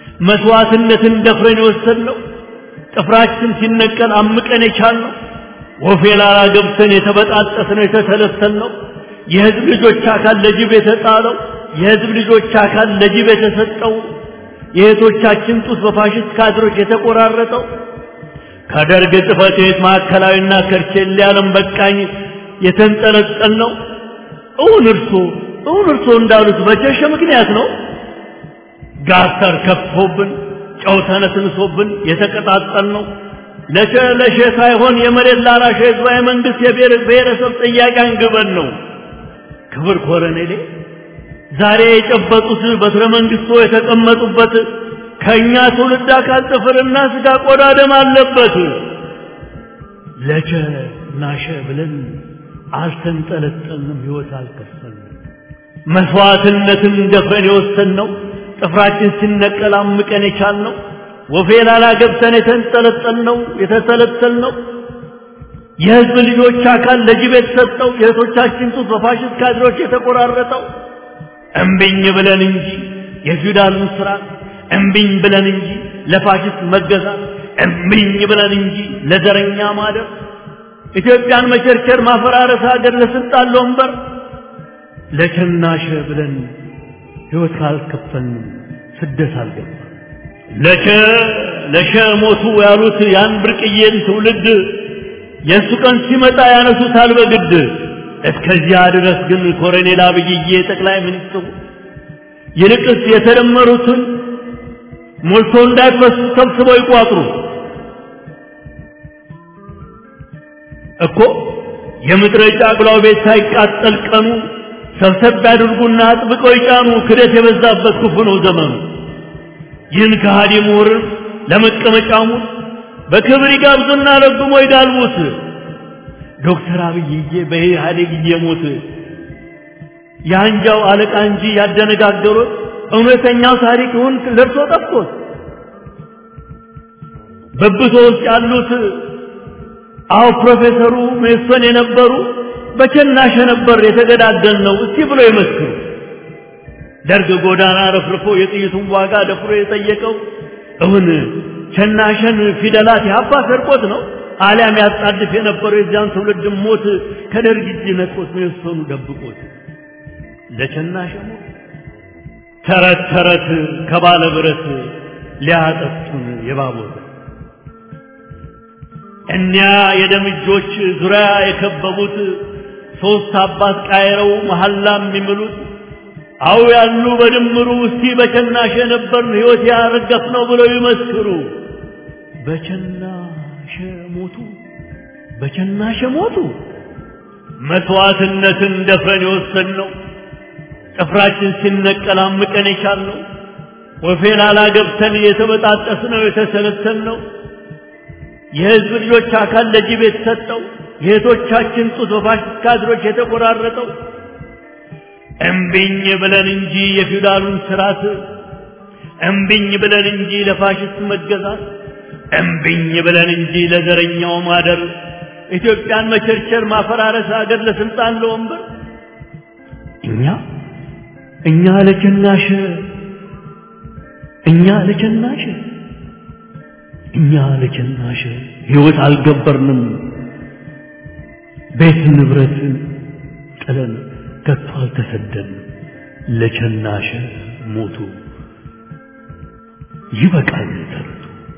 መስዋዕትነትን ደፍረን የወሰድነው ጥፍራችን ሲነቀል አምቀን የቻልነው ወፌላላ ገብተን የተበጣጠስነው የተሰለሰልነው የህዝብ ልጆች አካል ለጅብ የተጣለው የህዝብ ልጆች አካል ለጅብ የተሰጠው የእህቶቻችን ጡት በፋሽስት ካድሮች የተቆራረጠው ከደርግ ጽሕፈት ቤት ማዕከላዊና ከርቼሌ ዓለም በቃኝ የተንጠለጠል ነው። እውን እርሶ እውን እርሶ እንዳሉት በጀሸ ምክንያት ነው። ጋተር ከፍቶብን ጨው ተነስንሶብን የተቀጣጠል ነው። ለሸ ለሸ ሳይሆን የመሬት ላራሽ ህዝባዊ መንግስት የብሔር ብሔረሰብ ጥያቄ አንግበን ነው። ክብር ኮረኔሌ ዛሬ የጨበጡት በትረ መንግስቶ የተቀመጡበት ከእኛ ትውልድ አካል ጥፍርና ስጋ ቆዳ ደም አለበት። ለቸ ናሸ ብለን አልተንጠለጠልንም፣ ህይወት አልከፈልንም። መስዋዕትነትን ደፍረን የወሰንነው ጥፍራችን ሲነቀል አምቀን የቻልነው ወፌላላ ገብተን የተንጠለጠልነው የተሰለሰልነው የህዝብ ልጆች አካል ለጅብ የተሰጠው የእህቶቻችን ጡት በፋሽስት ካድሮች የተቆራረጠው እምቢኝ ብለን እንጂ የፊውዳሉን ስርዓት እምቢኝ ብለን እንጂ ለፋሽስት መገዛት እምቢኝ ብለን እንጂ ለዘረኛ ማደር ኢትዮጵያን መቸርቸር ማፈራረስ ሀገር ለስልጣን ለወንበር ለቸናሸ ብለን ህይወት ካልከፈልን ስደት አልገባ ለቸ ለሸ ሞቱ ያሉት ያን ብርቅዬን ትውልድ የእሱ ቀን ሲመጣ ያነሱታል በግድ እስከዚያ ድረስ ግን ኮሎኔል አብይዬ ጠቅላይ ሚኒስትሩ ይልቅስ የተደመሩትን ሞልቶ እንዳይፈሱ ሰብስበው ይቋጥሩ እኮ የምድረ ጫቅላው ቤት ሳይቃጠል ቀኑ ሰብሰብ ያድርጉና አጥብቀው ይጫኑ። ክደት የበዛበት ክፉ ነው ዘመኑ። ይህን ከሃዲ ምሁርን ለመቀመጫሙ በክብር ይጋብዙና ረግሞ ይጋልቡት። ዶክተር አብይዬ በኢህአዴግ እየሞት የአንጃው አለቃ እንጂ ያደነጋገሩት እውነተኛው ታሪክ ይሁን ለርሶ ጠፍቶት በብቶ ውስጥ ያሉት አዎ ፕሮፌሰሩ ሜሶን የነበሩ በቸናሸ ነበር የተገዳደል ነው እስቲ ብሎ ይመስክሩ። ደርግ ጎዳና ረፍርፎ የጥይቱን ዋጋ ደፍሮ የጠየቀው እውን ቸናሸን ፊደላት ያባ ሰርቆት ነው አሊያም ያጣድፍ የነበረው የዚያን ትውልድ ሞት ከደርግ እጅ ነጥቆት ሜሶኑ ደብቆት ለቸናሸ ሞት ተረት ተረት ከባለ ብረት ሊያጠጡን የባቦት እኒያ የደም እጆች ዙሪያ የከበቡት ሶስት አባት ቃይረው መሐላ የሚምሉት አው ያሉ በድምሩ እስቲ በቸናሸ ነበርን ሕይወት ያረገፍ ነው ብለው ይመስክሩ። በቸናሸ ሞቱ፣ በቸናሸ ሞቱ። መስዋዕትነትን ደፍረን የወሰንነው ጥፍራችን ሲነቀል አምቀን የቻልነው ወፌላላ ገብተን የተበጣጠስነው የተሰለሰልነው የህዝብ ልጆች አካል ለጅብ የተሰጠው የእህቶቻችን ጡት በፋሽስት ካድሮች የተቆራረጠው እምቢኝ ብለን እንጂ የፊውዳሉን ስርዓት እምቢኝ ብለን እንጂ ለፋሽስት መገዛት እምቢኝ ብለን እንጂ ለዘረኛው ማደር ኢትዮጵያን መቸርቸር ማፈራረስ ሀገር ለስልጣን ለወንበር እኛ እኛ ለቸናሸ እኛ ለቸናሸ እኛ ለቸናሸ ህይወት አልገበርንም ቤት ንብረት ጥለን ከቶ አልተሰደን ለቸናሸ ሞቱ ይበቃል ተረቱ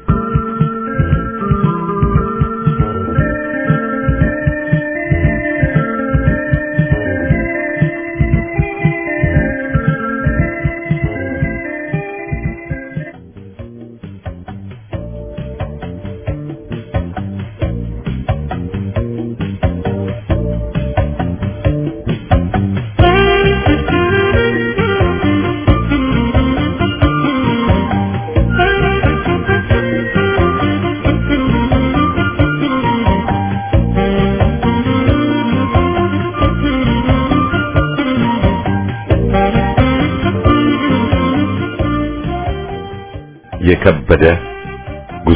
የከበደ ጉዞ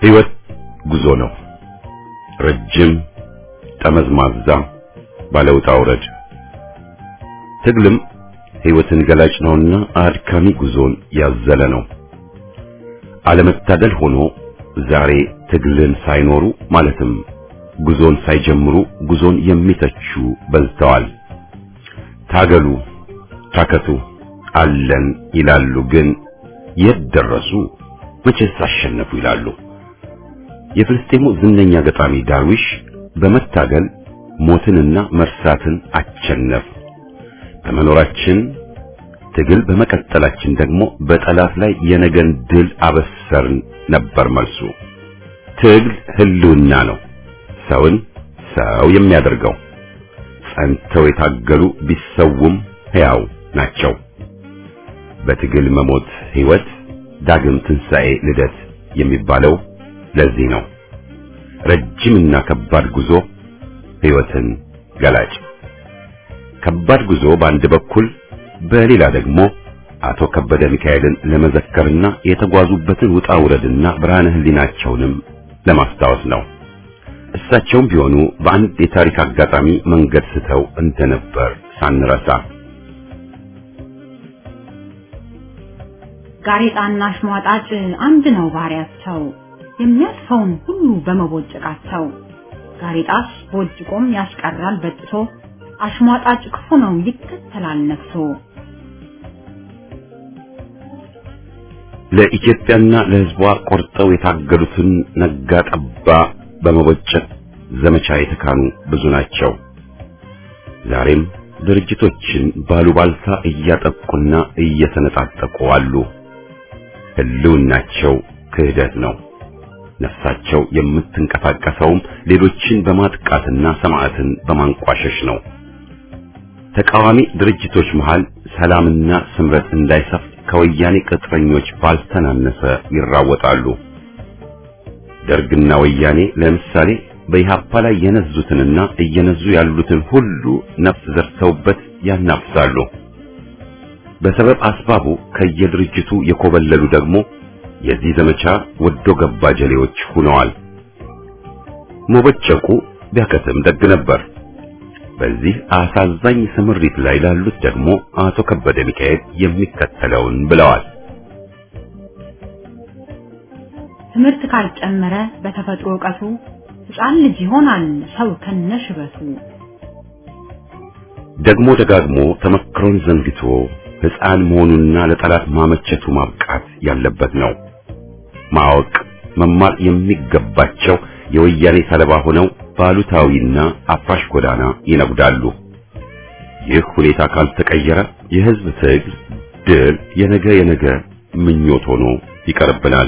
ሕይወት ጉዞ ነው። ረጅም ጠመዝማዛ ባለውጣ ውረድ። ትግልም ሕይወትን ገላጭ ነውና አድካሚ ጉዞን ያዘለ ነው። አለመታደል ሆኖ ዛሬ ትግልን ሳይኖሩ ማለትም ጉዞን ሳይጀምሩ ጉዞን የሚተቹ በዝተዋል። ታገሉ፣ ታከቱ፣ አለን ይላሉ። ግን የት ደረሱ? መቼስ አሸነፉ ይላሉ። የፍልስጤሙ ዝነኛ ገጣሚ ዳርዊሽ በመታገል ሞትንና መርሳትን አቸነፍ፣ በመኖራችን ትግል በመቀጠላችን ደግሞ በጠላት ላይ የነገን ድል አበሰርን ነበር መልሱ። ትግል ህልውና ነው፣ ሰውን ሰው የሚያደርገው። ጸንተው የታገሉ ቢሰውም ሕያው ናቸው። በትግል መሞት ሕይወት፣ ዳግም ትንሣኤ፣ ልደት የሚባለው ለዚህ ነው። ረጅምና ከባድ ጉዞ ሕይወትን ገላጭ። ከባድ ጉዞ በአንድ በኩል በሌላ ደግሞ አቶ ከበደ ሚካኤልን ለመዘከርና የተጓዙበትን ውጣ ውረድና ብርሃነ ህሊናቸውንም ለማስታወስ ነው። እሳቸውም ቢሆኑ በአንድ የታሪክ አጋጣሚ መንገድ ስተው እንደነበር ሳንረሳ ጋሬጣና አሽሟጣጭ አንድ ነው ባህሪያቸው፣ የሚያልፈውን ሁሉ በመቦጨቃቸው። ጋሬጣስ ቦጭቆም ያስቀራል በጥሶ፣ አሽሟጣጭ ክፉ ነው ይከተላል ነፍሶ። ለኢትዮጵያና ለሕዝቧ ቆርጠው የታገሉትን ነጋ ጠባ በመቦጨቅ ዘመቻ የተካኑ ብዙ ናቸው። ዛሬም ድርጅቶችን ባሉባልታ እያጠቁና እየሰነጣጠቁ አሉ። ህልውናቸው ክህደት ነው። ነፍሳቸው የምትንቀሳቀሰውም ሌሎችን በማጥቃትና ሰማዕትን በማንቋሸሽ ነው። ተቃዋሚ ድርጅቶች መሃል ሰላምና ስምረት እንዳይሰፍ ከወያኔ ቅጥረኞች ባልተናነሰ ይራወጣሉ። ደርግና ወያኔ ለምሳሌ በኢሃፓ ላይ የነዙትንና እየነዙ ያሉትን ሁሉ ነፍስ ዘርተውበት ያናፍሳሉ። በሰበብ አስባቡ ከየድርጅቱ የኮበለሉ ደግሞ የዚህ ዘመቻ ወዶ ገባ ጀሌዎች ሆነዋል። መቦጨቁ ቢያከትም ደግ ነበር። በዚህ አሳዛኝ ስምሪት ላይ ላሉት ደግሞ አቶ ከበደ ሚካኤል የሚከተለውን ብለዋል። ትምህርት ካልጨመረ በተፈጥሮ ዕውቀቱ ሕፃን ልጅ ይሆናል ሰው ከነሽበቱ። ደግሞ ደጋግሞ ተመክሮን ዘንግቶ ሕፃን መሆኑና ለጠላት ማመቸቱ ማብቃት ያለበት ነው። ማወቅ መማር የሚገባቸው የወያኔ ሰለባ ሆነው ባሉታዊና አፍራሽ ጎዳና ይነጉዳሉ። ይህ ሁኔታ ካልተቀየረ የሕዝብ ትግል ድል የነገ የነገ ምኞት ሆኖ ይቀርብናል።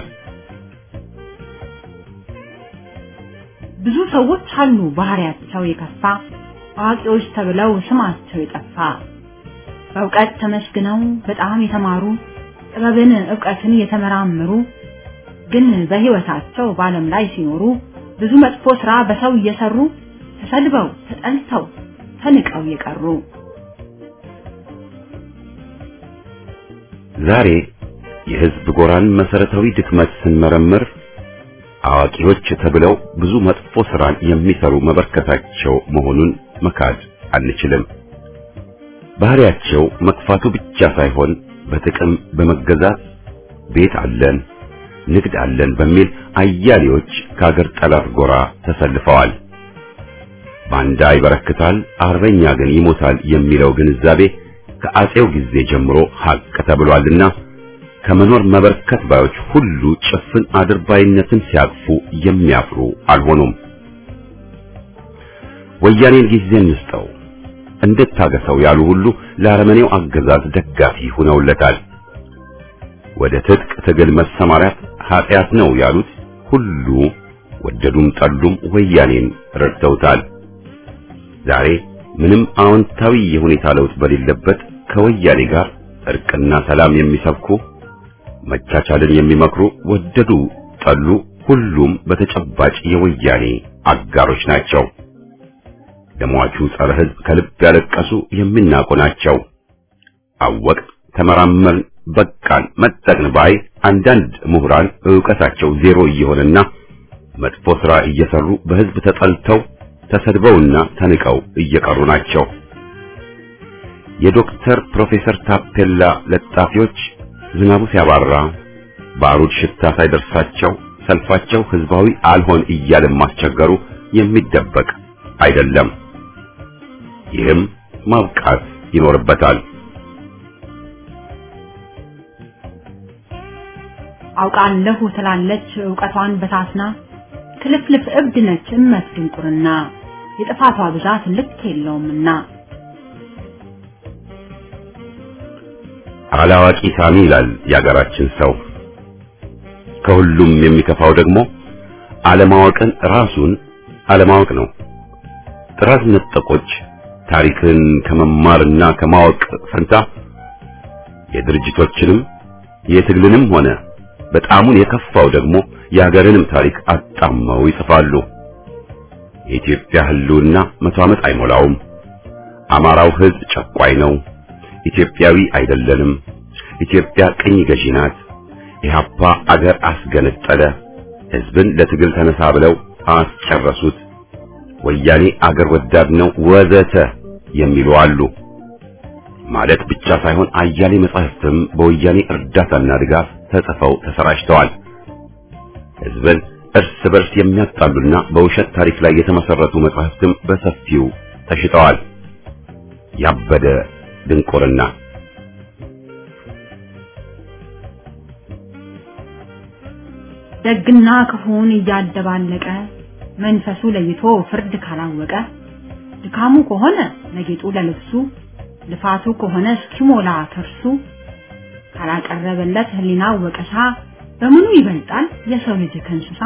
ብዙ ሰዎች አሉ ባህሪያቸው የከፋ አዋቂዎች ተብለው ስማቸው የጠፋ በእውቀት ተመስግነው በጣም የተማሩ ጥበብን ዕውቀትን የተመራመሩ ግን በሕይወታቸው በዓለም ላይ ሲኖሩ ብዙ መጥፎ ሥራ በሰው እየሰሩ ተሰድበው ተጠልተው ተንቀው የቀሩ ዛሬ የሕዝብ ጎራን መሰረታዊ ድክመት ስንመረምር አዋቂዎች ተብለው ብዙ መጥፎ ሥራን የሚሰሩ መበርከታቸው መሆኑን መካድ አንችልም። ባህሪያቸው መጥፋቱ ብቻ ሳይሆን በጥቅም በመገዛት ቤት አለን፣ ንግድ አለን በሚል አያሌዎች ከአገር ጠላት ጎራ ተሰልፈዋል። ባንዳ ይበረክታል፣ አርበኛ ግን ይሞታል የሚለው ግንዛቤ ከአጼው ጊዜ ጀምሮ ሀቅ ተብሏልና ከመኖር መበርከት ባዮች ሁሉ ጭፍን አድርባይነትን ሲያቅፉ የሚያፍሩ አልሆኑም። ወያኔን ጊዜ እንስጠው እንድታገሰው ያሉ ሁሉ ለአረመኔው አገዛዝ ደጋፊ ሆነውለታል። ወደ ትጥቅ ትግል መሰማራት ኃጢአት ነው ያሉት ሁሉ ወደዱም ጠሉም ወያኔን ረድተውታል። ዛሬ ምንም አዎንታዊ የሁኔታ ለውጥ በሌለበት ከወያኔ ጋር እርቅና ሰላም የሚሰብኩ መቻቻልን የሚመክሩ ወደዱ ጠሉ ሁሉም በተጨባጭ የወያኔ አጋሮች ናቸው። ለሟቹ ጸረ ሕዝብ ከልብ ያለቀሱ የሚናቁ ናቸው። አወቅ ተመራመርን፣ በቃን፣ መጠቅን ባይ አንዳንድ ምሁራን ዕውቀታቸው ዜሮ እየሆነና መጥፎ ሥራ እየሰሩ በሕዝብ ተጠልተው ተሰድበውና ተንቀው እየቀሩ ናቸው። የዶክተር ፕሮፌሰር ታፔላ ለጣፊዎች ዝናቡ ሲያባራ ባሩድ ሽታ ሳይደርሳቸው ሰልፋቸው ህዝባዊ አልሆን እያለ ማስቸገሩ የሚደበቅ አይደለም። ይህም ማብቃት ይኖርበታል። አውቃለሁ ትላለች ዕውቀቷን በታስና ክልፍልፍ እብድ ነች እመት ድንቁርና የጥፋቷ ብዛት ልክ የለውምና አላዋቂ ሳሚ ይላል የአገራችን ሰው። ከሁሉም የሚከፋው ደግሞ አለማወቅን ራሱን አለማወቅ ነው። ጥራት ነጠቆች ታሪክን ከመማርና ከማወቅ ፈንታ የድርጅቶችንም የትግልንም ሆነ በጣሙን የከፋው ደግሞ የሀገርንም ታሪክ አጣመው ይጽፋሉ። የኢትዮጵያ ህልውና መቶ ዓመት አይሞላውም። አማራው ህዝብ ጨቋይ ነው። ኢትዮጵያዊ አይደለንም። ኢትዮጵያ ቅኝ ገዢ ናት። ኢህአፓ አገር አስገነጠለ፣ ህዝብን ለትግል ተነሳ ብለው አስጨረሱት። ወያኔ አገር ወዳድ ነው ወዘተ የሚሉ አሉ። ማለት ብቻ ሳይሆን አያሌ መጻሕፍትም በወያኔ እርዳታና ድጋፍ ተጽፈው ተሰራጭተዋል። ህዝብን እርስ በርስ የሚያጣሉና በውሸት ታሪክ ላይ የተመሰረቱ መጻሕፍትም በሰፊው ተሽጠዋል። ያበደ ድንቁርና ደግና ክፉን እያደባለቀ መንፈሱ ለይቶ ፍርድ ካላወቀ ድካሙ ከሆነ ለጌጡ ለልብሱ ልፋቱ ከሆነ እስኪሞላ ከርሱ ካላቀረበለት ህሊና ወቀሳ በምኑ ይበልጣል የሰው ልጅ ከእንስሳ?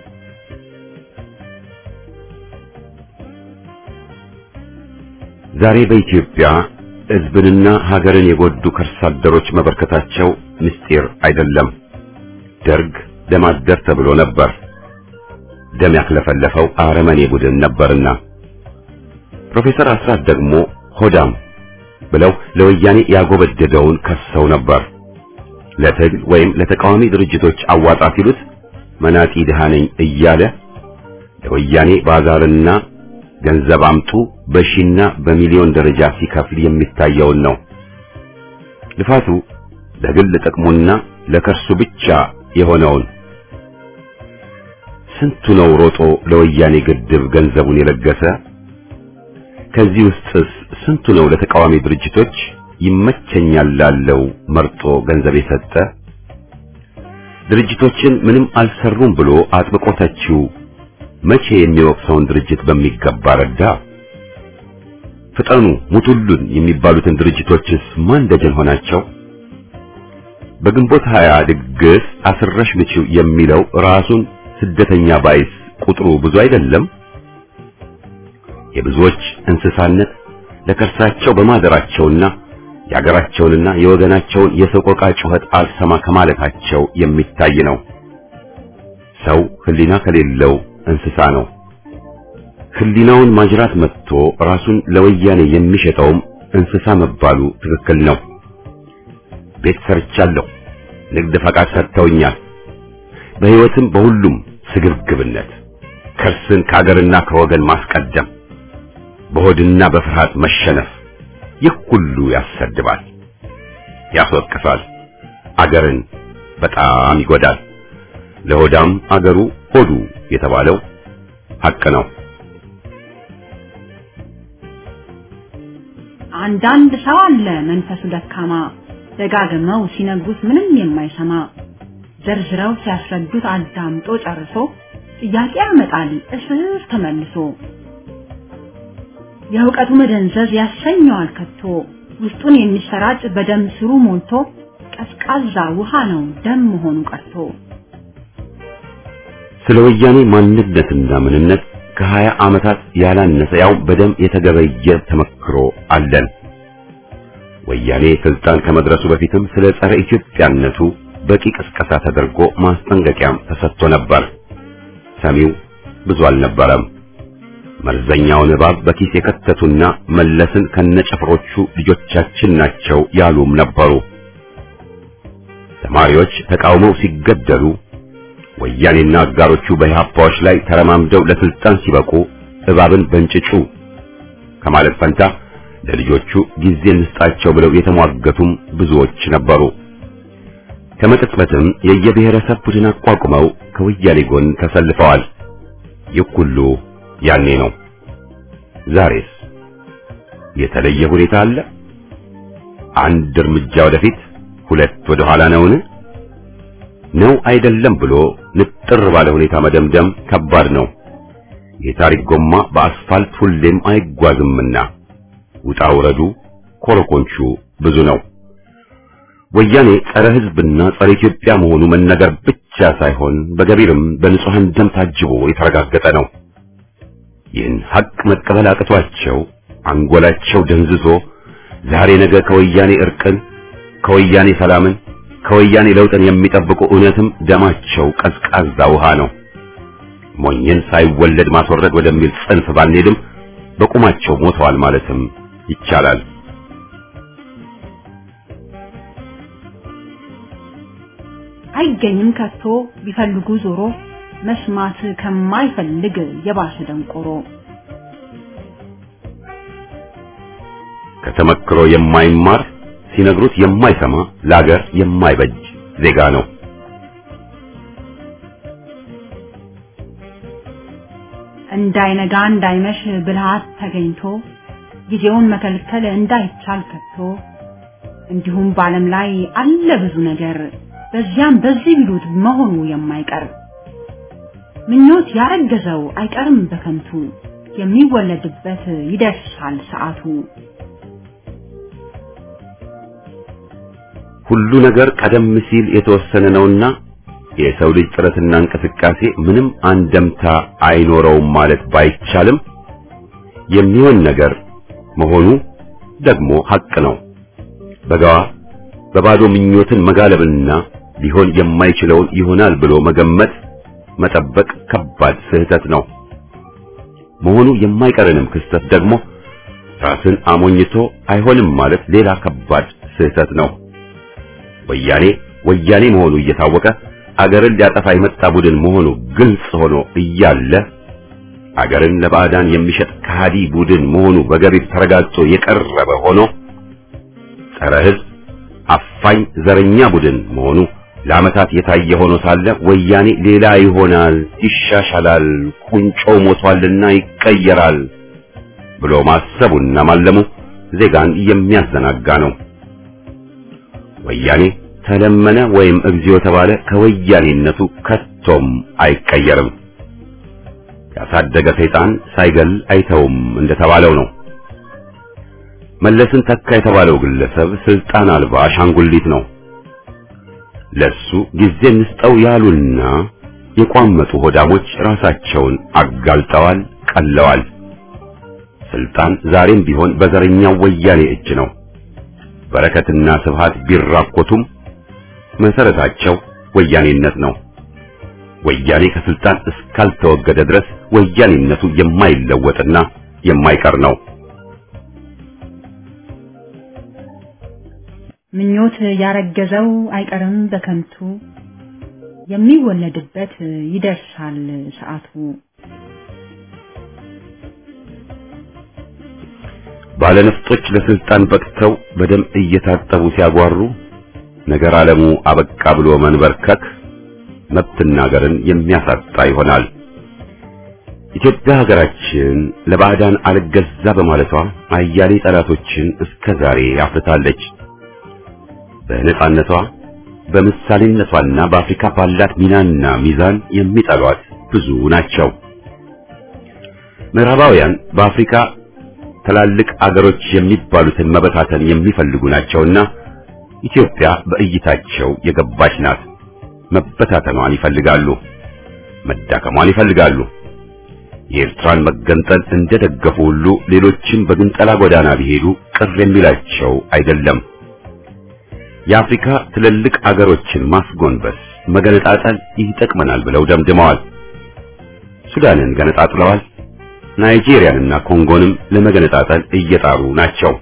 ዛሬ በኢትዮጵያ ህዝብንና ሀገርን የጎዱ ከርሳ አደሮች መበርከታቸው ምስጢር አይደለም። ደርግ ደም አደር ተብሎ ነበር። ደም ያክለፈለፈው አረመኔ ቡድን ነበርና ፕሮፌሰር አስራት ደግሞ ሆዳም ብለው ለወያኔ ያጎበደደውን ከሰው ነበር። ለትግል ወይም ለተቃዋሚ ድርጅቶች አዋጣ ሲሉት መናጢ ድሃ ነኝ እያለ ለወያኔ ባዛርና ገንዘብ አምጡ በሺና በሚሊዮን ደረጃ ሲከፍል የሚታየውን ነው። ልፋቱ ለግል ጥቅሙና ለከርሱ ብቻ የሆነውን ስንቱ ነው ሮጦ ለወያኔ ግድብ ገንዘቡን የለገሰ? ከዚህ ውስጥስ ስንቱ ነው ለተቃዋሚ ድርጅቶች ይመቸኛል ላለው መርጦ ገንዘብ የሰጠ? ድርጅቶችን ምንም አልሰሩም ብሎ አጥብቆ ተቺው መቼ የሚወቅሰውን ድርጅት በሚገባ ረዳ? ፍጠኑ ሙቱሉን የሚባሉትን ድርጅቶችስ ማን ደጀን ሆናቸው? በግንቦት ሀያ ድግስ አስረሽ ምችው የሚለው ራሱን ስደተኛ ባይስ ቁጥሩ ብዙ አይደለም? የብዙዎች እንስሳነት ለከርሳቸው በማደራቸውና የአገራቸውንና የወገናቸውን የሰቆቃ ጩኸት አልሰማ ከማለታቸው የሚታይ ነው። ሰው ሕሊና ከሌለው እንስሳ ነው። ሕሊናውን ማጅራት መጥቶ ራሱን ለወያኔ የሚሸጠውም እንስሳ መባሉ ትክክል ነው። ቤት ሰርቻለሁ፣ ንግድ ፈቃድ ሰጥተውኛል። በሕይወትም በሁሉም ስግብግብነት ከርስን ከአገርና ከወገን ማስቀደም በሆድና በፍርሃት መሸነፍ ይህ ሁሉ ያሰድባል፣ ያስወቅሳል፣ አገርን በጣም ይጎዳል። ለሆዳም አገሩ ሆዱ የተባለው ሐቅ ነው። አንዳንድ ሰው አለ መንፈሱ ደካማ ደጋግመው ሲነግሩት ምንም የማይሰማ ዘርዝረው ሲያስረዱት አዳምጦ ጨርሶ ጥያቄ ያመጣል እስር ተመልሶ የእውቀቱ መደንዘዝ ያሰኘዋል ከቶ ውስጡን የሚሰራጭ በደም ስሩ ሞልቶ ቀዝቃዛ ውሃ ነው ደም መሆኑ ቀርቶ ስለ ወያኔ ማንነትና ምንነት ከሀያ ዓመታት ያላነሰ ያው በደም የተገበየ ተመክሮ አለን። ወያኔ ስልጣን ከመድረሱ በፊትም ስለ ጸረ ኢትዮጵያነቱ በቂ ቅስቀሳ ተደርጎ ማስጠንቀቂያም ተሰጥቶ ነበር። ሰሚው ብዙ አልነበረም። መርዘኛውን እባብ በኪስ የከተቱና መለስን ከነጨፍሮቹ ልጆቻችን ናቸው ያሉም ነበሩ። ተማሪዎች ተቃውመው ሲገደሉ፣ ወያኔና አጋሮቹ በኢህአፓዎች ላይ ተረማምደው ለስልጣን ሲበቁ እባብን በእንጭጩ ከማለት ፈንታ ለልጆቹ ጊዜ እንስጣቸው ብለው የተሟገቱም ብዙዎች ነበሩ። ከመቅጽበትም የየብሔረሰብ ቡድን አቋቁመው ከወያኔ ጎን ተሰልፈዋል። ይህ ሁሉ ያኔ ነው። ዛሬስ የተለየ ሁኔታ አለ? አንድ እርምጃ ወደፊት ሁለት ወደ ኋላ ነውን? ነው አይደለም ብሎ ንጥር ባለ ሁኔታ መደምደም ከባድ ነው። የታሪክ ጎማ በአስፋልት ሁሌም አይጓዝምና ውጣ ውረዱ ኮረኮንቹ ብዙ ነው። ወያኔ ጸረ ሕዝብና ጸረ ኢትዮጵያ መሆኑ መነገር ብቻ ሳይሆን በገቢርም በንጹሐን ደም ታጅቦ የተረጋገጠ ነው። ይህን ሐቅ መቀበል አቅቷቸው አንጎላቸው ደንዝዞ ዛሬ ነገ ከወያኔ እርቅን፣ ከወያኔ ሰላምን፣ ከወያኔ ለውጥን የሚጠብቁ እውነትም ደማቸው ቀዝቃዛ ውሃ ነው። ሞኝን ሳይወለድ ማስወረድ ወደሚል ጽንፍ ባንሄድም በቁማቸው ሞተዋል ማለትም ይቻላል። አይገኝም ከቶ ቢፈልጉ ዞሮ መስማት ከማይፈልግ የባሰ ደንቆሮ ከተመክሮ የማይማር ሲነግሩት የማይሰማ ለአገር የማይበጅ ዜጋ ነው። እንዳይነጋ እንዳይመሽ ብልሃት ተገኝቶ ጊዜውን መከልከል እንዳይቻል ከቶ እንዲሁም በዓለም ላይ አለ ብዙ ነገር በዚያም በዚህ ቢሉት መሆኑ የማይቀር ምኞት ያረገዘው አይቀርም በከንቱ የሚወለድበት ይደርሳል ሰዓቱ። ሁሉ ነገር ቀደም ሲል የተወሰነ ነውና የሰው ልጅ ጥረትና እንቅስቃሴ ምንም አንደምታ አይኖረውም ማለት ባይቻልም የሚሆን ነገር መሆኑ ደግሞ ሐቅ ነው። በጋዋ በባዶ ምኞትን መጋለብና ሊሆን የማይችለውን ይሆናል ብሎ መገመት መጠበቅ ከባድ ስህተት ነው። መሆኑ የማይቀርንም ክስተት ደግሞ ራስን አሞኝቶ አይሆንም ማለት ሌላ ከባድ ስህተት ነው። ወያኔ ወያኔ መሆኑ እየታወቀ አገርን ሊያጠፋ የመጣ ቡድን መሆኑ ግልጽ ሆኖ እያለ አገርን ለባዕዳን የሚሸጥ ከሃዲ ቡድን መሆኑ በገቢር ተረጋግጦ የቀረበ ሆኖ ጸረ ሕዝብ አፋኝ ዘረኛ ቡድን መሆኑ ለዓመታት የታየ ሆኖ ሳለ ወያኔ ሌላ ይሆናል፣ ይሻሻላል፣ ቁንጮ ሞቷልና ይቀየራል ብሎ ማሰቡና ማለሙ ዜጋን የሚያዘናጋ ነው። ወያኔ ተለመነ ወይም እግዚኦ ተባለ ከወያኔነቱ ከቶም አይቀየርም። ያሳደገ ሰይጣን ሳይገል አይተውም እንደተባለው ነው። መለስን ተካ የተባለው ግለሰብ ስልጣን አልባ አሻንጉሊት ነው። ለሱ ጊዜ እንስጠው ያሉና የቋመጡ ሆዳሞች ራሳቸውን አጋልጠዋል፣ ቀለዋል። ስልጣን ዛሬም ቢሆን በዘረኛው ወያኔ እጅ ነው። በረከትና ስብሃት ቢራኮቱም መሰረታቸው ወያኔነት ነው። ወያኔ ከስልጣን እስካልተወገደ ድረስ ወያኔነቱ የማይለወጥና የማይቀር ነው። ምኞት ያረገዘው አይቀርም በከንቱ የሚወለድበት ይደርሳል ሰዓቱ። ባለነፍጦች ለስልጣን በቅተው በደም እየታጠቡ ሲያጓሩ ነገር ዓለሙ አበቃ ብሎ መንበርከክ መብትና ሀገርን የሚያሳጣ ይሆናል። ኢትዮጵያ ሀገራችን ለባዕዳን አልገዛ በማለቷ አያሌ ጠላቶችን እስከ ዛሬ አፍርታለች። በነጻነቷ በምሳሌነቷና በአፍሪካ ባላት ሚናና ሚዛን የሚጠሏት ብዙ ናቸው። ምዕራባውያን በአፍሪካ ትላልቅ አገሮች የሚባሉትን መበታተን የሚፈልጉ ናቸውና ኢትዮጵያ በእይታቸው የገባች ናት። መበታተኗን ይፈልጋሉ፣ መዳከሟን ይፈልጋሉ። የኤርትራን መገንጠል እንደደገፉ ሁሉ ሌሎችም በግንጠላ ጎዳና ቢሄዱ ቅር የሚላቸው አይደለም። የአፍሪካ ትልልቅ አገሮችን ማስጎንበስ፣ መገነጣጠል ይጠቅመናል ብለው ደምድመዋል። ሱዳንን ገነጣጥለዋል። ናይጄሪያንና ኮንጎንም ለመገነጣጠል እየጣሩ ናቸው።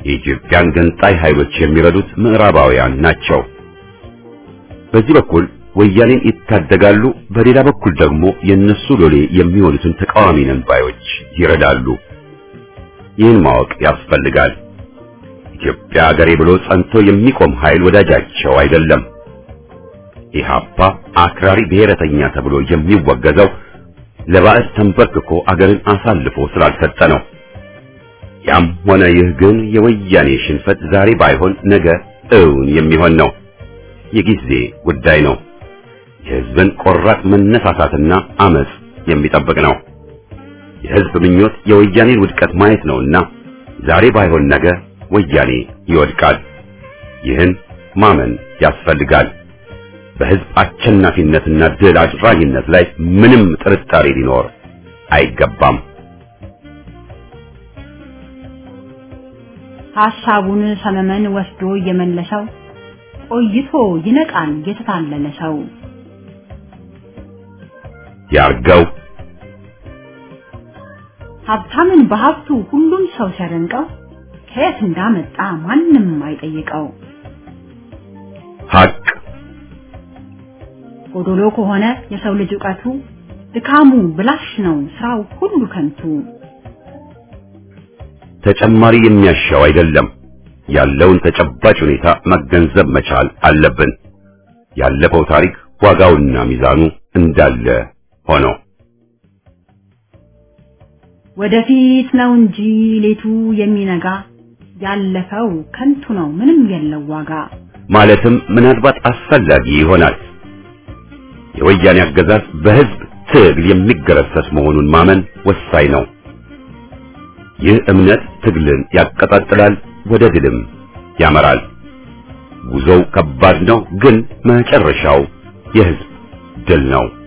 የኢትዮጵያን ገንጣይ ኃይሎች የሚረዱት ምዕራባውያን ናቸው። በዚህ በኩል ወያኔን ይታደጋሉ፣ በሌላ በኩል ደግሞ የነሱ ሎሌ የሚሆኑትን ተቃዋሚ ነን ባዮች ይረዳሉ። ይህን ማወቅ ያስፈልጋል። ኢትዮጵያ ሀገሬ ብሎ ጸንቶ የሚቆም ኃይል ወዳጃቸው አይደለም። ኢህአፓ አክራሪ ብሔረተኛ ተብሎ የሚወገዘው ለባዕድ ተንበርክኮ አገርን አሳልፎ ስላልሰጠ ነው። ያም ሆነ ይህ ግን የወያኔ ሽንፈት ዛሬ ባይሆን ነገ እውን የሚሆን ነው። የጊዜ ጉዳይ ነው። የህዝብን ቆራጥ መነሳሳትና አመጽ የሚጠብቅ ነው። የህዝብ ምኞት የወያኔን ውድቀት ማየት ነውና ዛሬ ባይሆን ነገ ወያኔ ይወድቃል። ይህን ማመን ያስፈልጋል። በህዝብ አሸናፊነትና ድል አድራጊነት ላይ ምንም ጥርጣሬ ሊኖር አይገባም። ሐሳቡን ሰመመን ወስዶ እየመለሰው ቆይቶ ይነቃል የተታለለ ሰው። ያርገው ሀብታምን በሀብቱ ሁሉም ሰው ሲያደንቀው ከየት እንዳመጣ ማንም አይጠይቀው። ሐቅ ጎዶሎ ከሆነ የሰው ልጅ ዕውቀቱ ድካሙ ብላሽ ነው ስራው ሁሉ ከንቱ። ተጨማሪ የሚያሻው አይደለም። ያለውን ተጨባጭ ሁኔታ መገንዘብ መቻል አለብን። ያለፈው ታሪክ ዋጋውና ሚዛኑ እንዳለ ሆኖ ወደፊት ነው እንጂ ሌቱ የሚነጋ ያለፈው ከንቱ ነው ምንም የለው ዋጋ። ማለትም ምናልባት አስፈላጊ ይሆናል። የወያኔ አገዛዝ በህዝብ ትግል የሚገረሰስ መሆኑን ማመን ወሳኝ ነው። ይህ እምነት ትግልን ያቀጣጥላል፣ ወደ ድልም ያመራል። ጉዞው ከባድ ነው፣ ግን መጨረሻው የህዝብ ድል ነው።